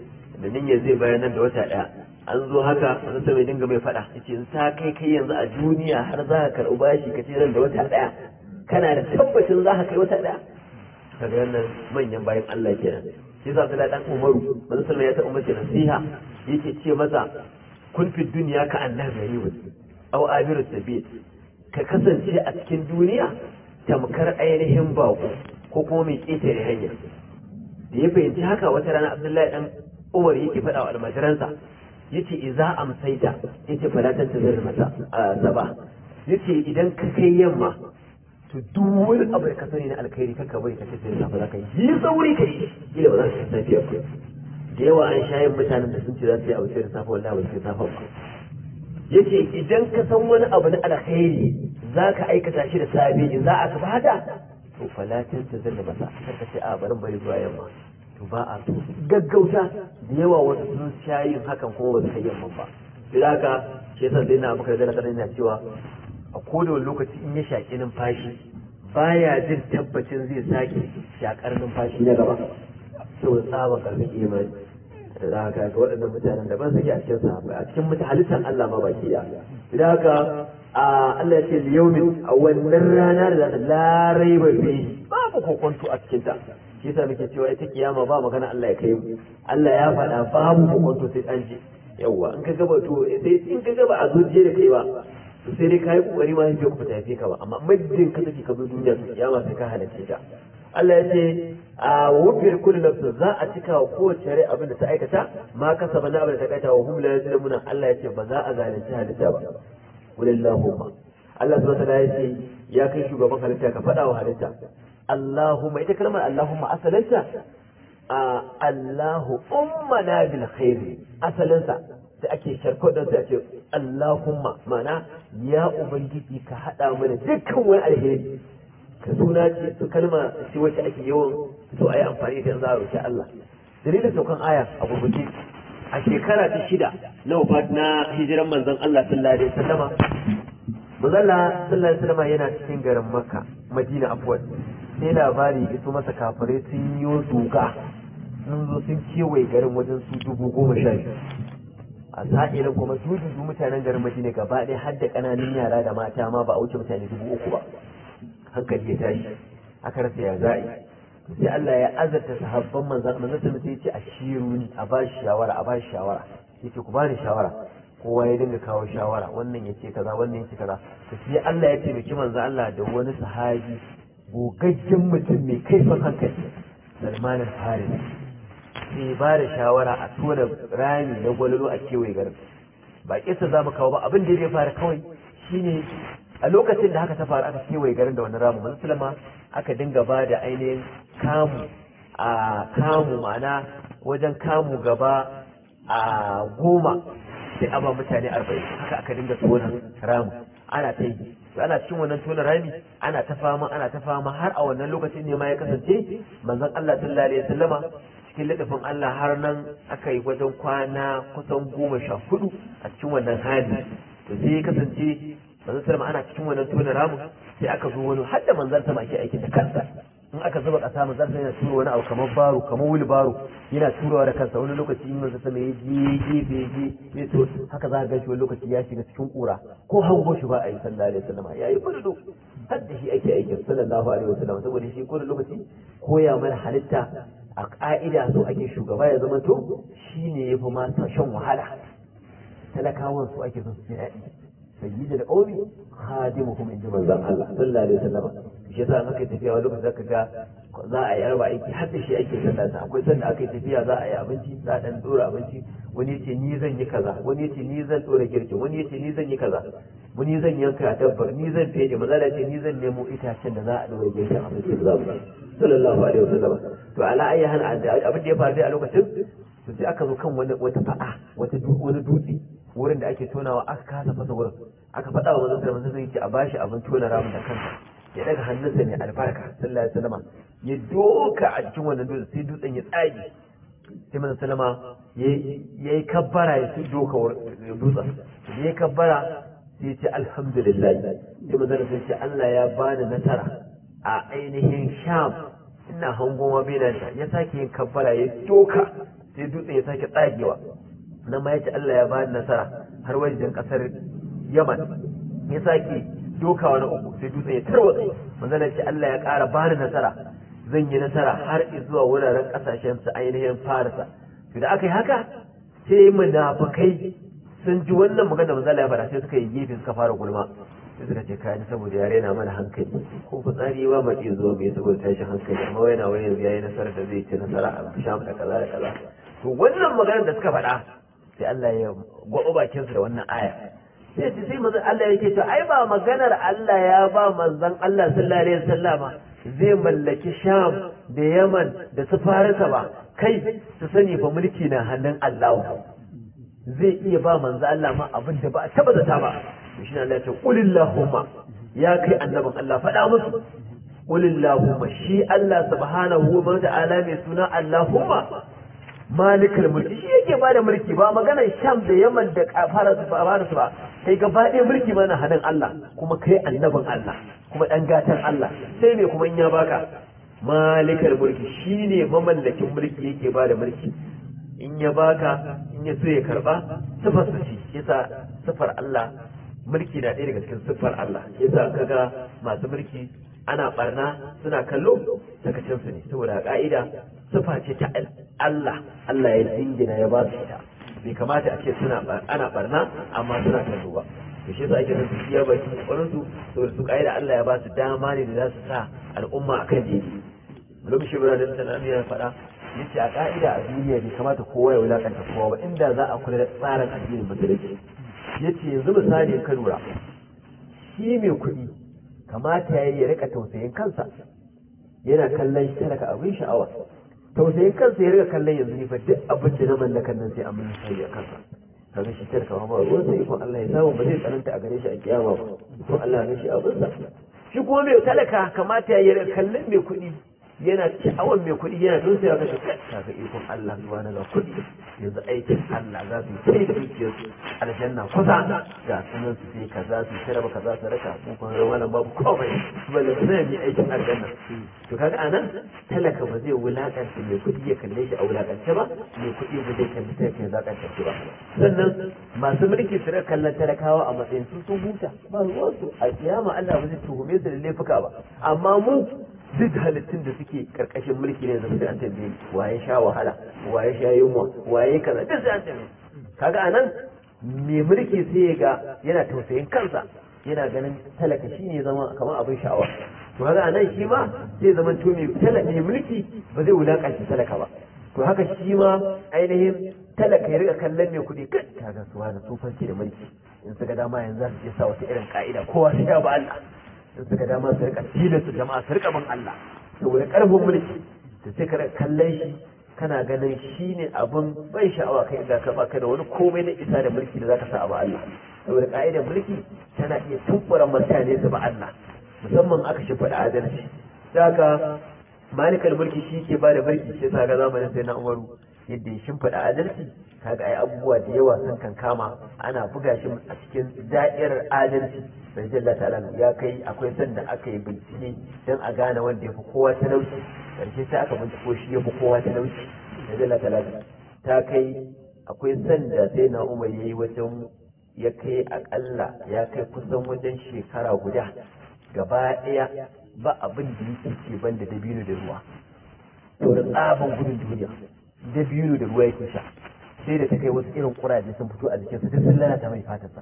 da niyyar zai bayar nan da wata ɗaya an zo haka wani sai mai dinga mai faɗa yace in ta kai kai yanzu a duniya har za ka karɓi bashi ka ce nan da wata ɗaya kana da tabbacin za ka kai wata ɗaya kaga wannan manyan bayan Allah kenan shi yasa sai dan Umaru manzo sallallahu ya ta umarci nasiha yake ce masa kun fi duniya ka annabi gharibun aw abiru sabil ka kasance a cikin duniya tamkar ainihin bako ko kuma mai ƙetare hanya da ya fahimci haka wata rana abdullahi dan umar yake faɗa wa almajiransa yace idza amsaita yace fala tantazir masa saba yace idan ka kai yamma to duk wani abu da ka sani na alkhairi kaka bari ka tafi safa za ka yi sauri ka yi kila ba za ka tafi ba da yawa an shayin mutanen da sun ce za su yi abu sai da safa wallahi ba su safa ba yace idan ka san wani abu na alkhairi za ka aikata shi da safe in za a ka bada to falatin ta zalla masa kar ka ce a barin bari zuwa yamma to ba a so gaggauta da yawa wasu sun sha yin hakan kuma ba su kai yamma ba sai haka shi yasa dai na muka da kana cewa a koda wani lokaci in ya shaki numfashi baya jin tabbacin zai sake shakar numfashi na gaba saboda tsaban karfin imani da za ka ga waɗannan mutanen da ban sake a cikin sahabbai a cikin mutu halittar Allah ma baki da idan haka a Allah ya ce liyaumin a wannan rana da za ta larai bai fi babu kokonto a cikin ta shi yasa muke cewa ita kiyama ba magana Allah ya kai mu Allah ya faɗa babu kokonto sai an ji yawwa in ka gaba to sai in ka gaba a zuciya da kai ba to sai dai kai kokari ma sai ku tafi ka ba amma muddin ka take ka zo duniya to kiyama sai ka halarce ta Allah ya ce a wufiyar kullu nafsin za a cika wa kowace rai abin da ta aikata ma kasaba na abin da ta aikata wa hum la yuzlamuna Allah ya ce ba za a zalunci halitta ba walillahumma Allah subhanahu wa ta'ala ya ce ya kai shugaban halitta ka faɗa wa halitta Allahumma ita kalmar Allahumma asalinta a Allahu ummana bil khairi asalinsa da ake sharko don sai a ce Allahumma mana ya ubangiji ka haɗa mana dukkan wani alheri ka suna ce su kalma ce wacce ake yawan so a yi amfani da za a roƙi Allah dalilin saukan aya a gurguje a shekara ta shida na wafat na hijiran manzon Allah sallallahu alaihi wasallama Mazalla sallallahu alaihi wasallama yana cikin garin Makka Madina afwan sai labari iso masa kafirai sun yi duka sun zo sun kewaye garin wajen su dubu goma sha biyu a sa'ilin kuma su dubu mutanen garin Madina gaba ɗaya har da ƙananan yara da mata ma ba a wuce mutane dubu uku ba hankali ya tashi aka rasa ya za'i sai Allah ya azarta sahabban manzan manzan sun sai ce a shiruni a ba shi shawara a ba shi shawara yace ku bani shawara kowa ya dinga kawo shawara wannan yace kaza wannan yace kaza to sai Allah ya taimaki manzan Allah da wani sahabi gogaggen mutum mai kaifin hankali Salman al-Farisi sai ba da shawara a tona rami na gwalolo a kewaye garin ba kisa za mu kawo ba abin da ya fara kawai shine a lokacin da haka ta faru aka kewaye garin da wani ramu musulma aka dinga ba da ainihin kamu a kamu ma'ana wajen kamu gaba a goma sai a ba mutane arba'in haka aka dinga tona ramu ana ta yi ana cikin wannan tona rami ana ta fama ana ta fama har a wannan lokacin ne ma ya kasance manzon Allah sallallahu alaihi wasallama cikin ladafin Allah har nan aka yi wajen kwana kusan goma sha hudu a cikin wannan hali to sai ya kasance manzon sallama ana cikin wannan tona ramu sai aka zo wani har da manzon sama ake aikin da kansa in aka zuba kasa manzon sama yana turo wani abu kamar baro kamar wuli baro yana turowa da kansa wani lokaci in manzon sama ya je gefe je ya to haka za ka ga shi wani lokaci ya shiga cikin kura ko hango shi ba a yi sallallahu alaihi wasallam ya yi fudu har da shi ake aikin sallallahu alaihi wasallam saboda shi ko da lokaci koya mana halitta a ka'ida so ake shugaba ya zama to shine yafi ma shan wahala talakawan su ake son su ji daɗi sayyidul qawmi khadimuhum inda manzon Allah sallallahu alaihi wasallam shi yasa an aka tafiya wani lokaci zaka ga za a yi arba aiki har da shi ake sallah sa akwai sanda aka yi tafiya za a yi abinci za a dan dora abinci wani yace ni zan yi kaza wani yace ni zan dora girkin wani yace ni zan yi kaza wani zan yanka dabbar ni zan fede maza da ce ni zan nemo itacen da za a dora girkin abinci da za mu sallallahu alaihi wasallam to ala ayi hal abin da ya faru dai a lokacin to sai aka zo kan wani wata fa'a wata wani dutse wurin da ake tonawa aka kasa fasa wurin aka faɗa wa manzon sallallahu alaihi wasallam a bashi abin tona ramin da kansa ya daga hannunsa mai albarka sallallahu alaihi wasallam ya doka a cikin wannan dutsen sai dutsen ya tsage sai manzon sallama ya yi kabbara ya sai doka dutsen da ya kabbara sai ya ce alhamdulillah sai manzon sai ce Allah ya bani nasara a ainihin sham ina hangon wabina ya sake yin kabbara ya doka sai dutsen ya sake tsagewa nan ma yace Allah ya bani nasara har wajen kasar Yaman ya sake dokawa na uku sai dutsen ya tarwatsa manzon ce Allah ya ƙara bani nasara zan yi nasara har zuwa wuraren kasashen su ainihin Farisa to da aka yi haka sai munafukai sun ji wannan magana manzon ya faɗa sai suka yi gefe suka fara gulma sai suka ce kayan saboda ya raina mana hankali ko fitsari ba ma iya zuwa mai saboda tashin hankali amma yana wani yanzu yayi nasarar da zai ci nasara a sham da kaza da kaza to wannan maganar da suka faɗa sai Allah ya gwabo bakin su da wannan aya sai ce sai manzon Allah yake to ai ba maganar Allah ya ba manzon Allah sallallahu alaihi wasallama zai mallaki sham da yaman da su farisa ba kai su sani fa mulki na hannun Allah zai iya ba manzo Allah ma abin da ba a taba zata ba shi Allah ya ce qulillahumma ya kai annabin Allah faɗa musu qulillahumma shi Allah subhanahu wa ta'ala mai suna Allahumma malikal mulki shi yake bada mulki ba maganar sham da yaman da fara fara ba kai gaba ɗaya mulki mana hannun Allah kuma kai annabin Allah kuma ɗan gatan Allah sai me kuma in ya baka malikal mulki shine mamallakin mulki yake bada mulki in ya baka in ya so ya karba sifar su ce yasa sifar Allah mulki na ɗaya daga cikin siffar Allah yasa kaga masu mulki ana barna suna kallo sakacin su ne saboda ka'ida sifa ce ta Allah Allah ya dingina ya ba su ita bai kamata a ce suna ana barna amma suna kallo ba to shi yasa ake son su iya baki kokarin su saboda su ka'ida Allah ya ba su dama ne da za su sa al'umma akan jini Mulki Shibra da Tanami ya faɗa yace a ka'ida a duniya bai kamata kowa ya wulakanta kowa ba inda za a kula da tsarin addinin musulunci yace yanzu misali ka lura shi mai kuɗi kamata ya yi ya rika tausayin kansa yana kallon shi talaka abin sha'awa tausayin kansa ya rika kallon yanzu ne fa duk abin da na mallakan nan sai an mun sai a kansa kaga shi talaka ba ruwan sai ko Allah ya samu ba zai tsananta a gare shi a kiyama ba ko Allah ya shi abin sa shi kuma mai talaka kamata ya yi rika kallon mai kuɗi yana sha'awar mai kuɗi yana don sai ga shi kaga ikon Allah subhanahu wa kuɗi yanzu aikin Allah za su yi da dukiyar aljanna kusa ga sunan su sai kaza su tara ba kaza su raka ko kuma rawa nan babu komai balle ba zai yi aikin aljanna to kaga anan talaka ba zai wulakanta mai kuɗi ya kalle shi a wulakance ba mai kuɗi ba zai kalli ta ya zakanta shi ba sannan masu mulki su raka kallon talakawa a matsayin su sun huta ba ruwansu a kiyama Allah ba zai tuhume su da laifuka ba amma mu duk halittun da suke karkashin mulki ne zama sai an tambaye waye sha wahala waye sha yunwa waye kaza duk sai an tambaye kaga anan mai mulki sai ya ga yana tausayin kansa yana ganin talaka shi ne zama kamar abin sha'awa to kaga anan shi ma zai zama to mai talaka mai mulki ba zai wulakanci talaka ba to haka shi ma ainihin talaka ya riga kallon mai kuɗi kai kaga su wani tsofanci da mulki in suka dama yanzu za su iya sa wata irin ka'ida kowa sai ya ba Allah in suka dama su rika tilasta jama'a su rika bin Allah saboda karfin mulki da sai ka kallon shi kana ganin shi ne abin ban sha'awa kai inda ka baka da wani komai na isa da mulki da zaka sa a ba Allah saboda ka'idar mulki tana iya tumbura mutane su ba Allah musamman aka shi faɗa adalci daga malikal mulki shi ke ba da mulki sai sa ga zamanin sai na umaru yadda ya shimfiɗa adalci kaga ai abubuwa da yawa sun kan kama ana buga shi a cikin da'irar adalci bai jalla ta'ala ya kai akwai sanda aka yi bincike don a gane wanda ya fi kowa talauci karshe sai aka binciko shi ya fi kowa talauci bai jalla ta'ala ta kai akwai sanda sai na umar ya yi wajen ya kai akalla ya kai kusan wajen shekara guda gaba ɗaya ba abin da yake ce ban da dabino da ruwa to da tsaban gudun duniya dabino da ruwa yake sha sai da ta kai wasu irin kuraje sun fito a jikinsa duk sun lalata mai fatarsa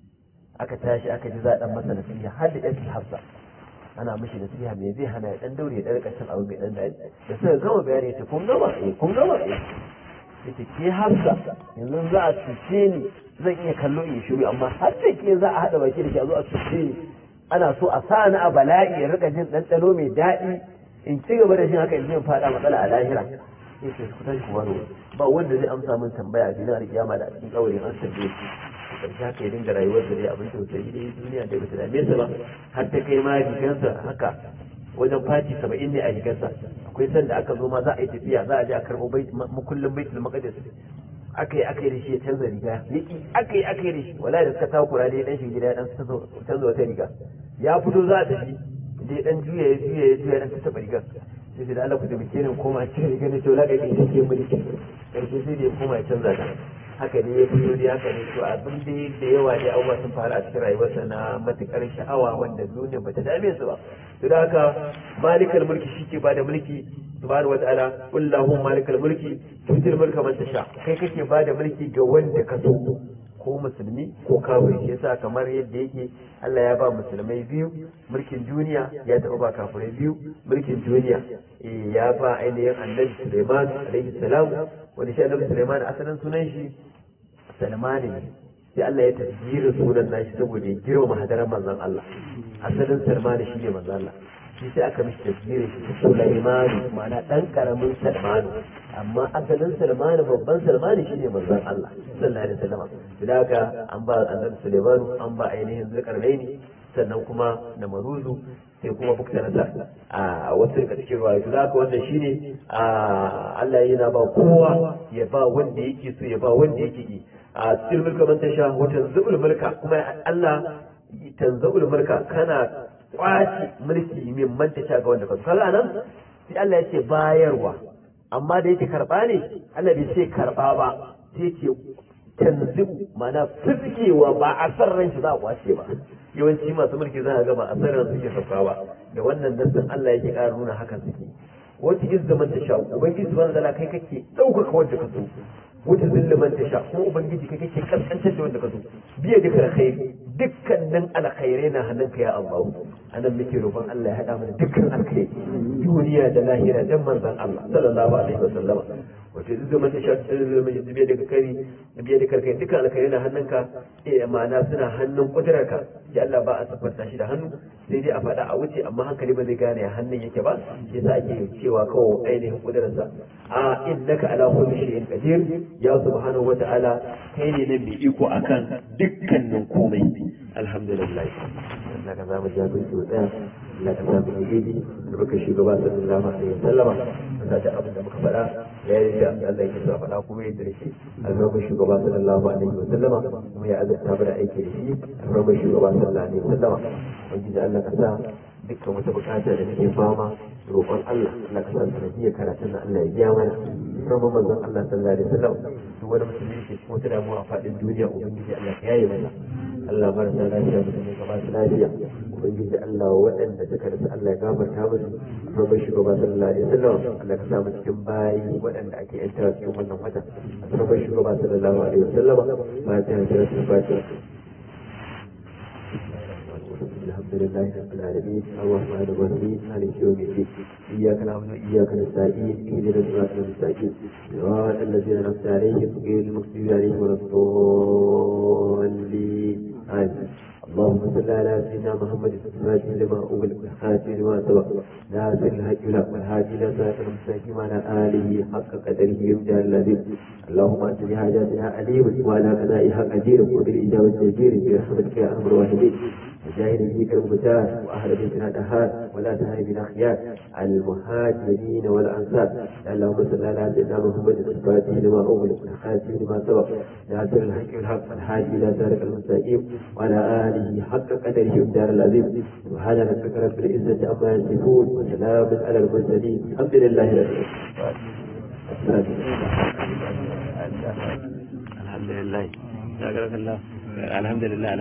aka tashi aka ji za a dan masa nasiha har da ɗan hafsa ana mishi nasiha me zai hana ya dan daure ya ɗarka cin abu mai dan daɗi da suka gama bayani ya ce kun gama eh kun gama eh yace ke hafsa yanzu za a cuce ni zan iya kallo in shiru amma har da ke za a haɗa baki da ke a zo a cuce ni ana so a sa ni a bala'i ya rika jin ɗanɗano mai daɗi in ci gaba da jin haka in zai faɗa matsala a lahira yace ku tashi ku baro ba wanda zai amsa min tambaya a filin alkiyama da a cikin kawarin an tambaye shi karshe haka ya dinga rayuwar da dai abin tausayi dai duniya da bata dame sa ba har ta kai ma rigansa haka wajen fati saba'in ne a rigarsa akwai sanda aka zo ma za a yi tafiya za a je a karɓo makullin baitul maqdis aka yi aka yi da shi ya canza riga yaki aka yi aka yi da shi wala da suka takura dai dan shi gida ya dan canza wata riga ya fito za a tafi dai dan juya ya juya ya juya dan ta taba rigar sai sai da Allah ku taimake ni koma cikin riga ne to laka kai take mulki karshe sai da ya koma ya canza ta haka ne ya fito da haka ne to abin da da yawa ne abubuwa sun faru a cikin rayuwarsa na matukar sha'awa wanda duniya bata dame su ba to da haka malikal mulki shike ba da mulki subhanahu wataala wallahu malikal mulki tutil mulka man tasha kai kake ba da mulki ga wanda ka so ko musulmi ko kafiri shi yasa kamar yadda yake Allah ya ba musulmai biyu mulkin duniya ya taɓa ba kafirai biyu mulkin duniya eh ya ba ainihin annabi Sulaiman alaihi salam wanda shi annabi Sulaiman asalin sunan shi Salman ne sai Allah ya tasjira sunan nashi saboda ya girmama hadaran manzon Allah asalin Salman shi ne manzon Allah shi sai aka mishi tasjira shi Sulaiman ma'ana dan karamin Salman amma asalin Salman babban Salman shi ne manzon Allah sallallahu alaihi wasallam da haka an ba annabi Sulaiman an ba ainihin Zulkarnaini sannan kuma na maruzu sai kuma bukta nasa a wasu daga cikin ruwa to haka wannan shine a Allah yana ba kowa ya ba wanda yake so ya ba wanda yake yi a cikin mulka man tasha wa tanzul mulka kuma Allah tanzul mulka kana kwaci mulki min man tasha ga wanda ka so kaga nan sai Allah ya ce bayarwa amma da yake karba ne Allah bai ce karba ba sai ce tanzu mana fizkewa ba a san ran shi za a kwace ba yawanci masu mulki za a ga ba a san ran suke sauka ba da wannan nassin Allah yake ƙara nuna hakan suke wata izzaman ta sha ubangiji subhanahu wa ta'ala kai kake ɗaukaka wanda ka so wata zilliman ta sha kuma ubangiji kai kake kaskantar da wanda ka so biya duka alkhairi dukkanin alkhairai na hannunka ya Allah anan muke roƙon Allah ya haɗa mana dukkan alkhairi duniya da lahira dan manzon Allah sallallahu alaihi wasallam wato duk zaman da shafi zama da biya daga kari da biya da karkai duka alkhairi na hannunka eh ma'ana suna hannun kudurarka ya Allah ba a siffanta shi da hannu sai dai a faɗa a wuce amma hankali ba zai gane hannun yake ba yasa ake cewa kawai ainihin kudurarsa a innaka ala kulli shay'in qadir ya subhanahu wa ta'ala kai ne nan mai iko akan dukkanin komai alhamdulillah Allah ka zama jabin su tsaya Allah ka samu alheri da baka shugaba sallallahu alaihi wasallama ka ta abin da muka faɗa ya yi da Allah ya sa faɗa kuma ya da shi alfarmar shugaba sallallahu alaihi wasallama kuma ya azurta mu da aiki da shi alfarmar shugaba sallallahu alaihi wasallama wanda da Allah ka sa dukkan wata bukata da nake fama roƙon Allah Allah ka sa sanadiyar karatun Allah ya biya mana alfarmar manzon Allah sallallahu alaihi wasallam duk wani musulmi ke cikin wata damuwa a faɗin duniya ubangiji Allah ka yaye mana Allah marasa lafiya musulmi ka ba su lafiya ubangiji Allah waɗanda suka rasu Allah ya gafarta musu babban shugaba sallallahu alaihi wasallam Allah ka samu cikin bayi waɗanda ake yanta cikin wannan wata babban shugaba sallallahu alaihi wasallam fatiha da rasul fatiha الحمد لله رب العالمين الرحمن الرحيم مالك يوم الدين اياك نعبد واياك نستعين اهدنا الصراط المستقيم صراط الذين انعمت عليهم غير المغضوب عليهم ولا الضالين امين اللهم صل على سيدنا محمد الفاتح لما أغلق الحاتم لما سبق ناصر الحق لك والهادي إلى صراط المستقيم على آله حق قدره يمدى الذي اللهم أنت بحاجاتنا عليم وعلى قضائها قدير وبالإجابة جدير برحمتك يا أرحم الراحمين وجاهد فيك المختار وأهل بيتنا دهار ولا تهرب بنا خيار المهاجرين والأنصار اللهم صل على سيدنا محمد الفاتح لما أغلق الحاتم لما سبق ناصر الحق والحق والهادي إلى صراط المستقيم وعلى آله حق قدره الدار العظيم سبحان ربك رب العزة عما يصفون وسلام على المرسلين الحمد لله رب العالمين الحمد لله الحمد لله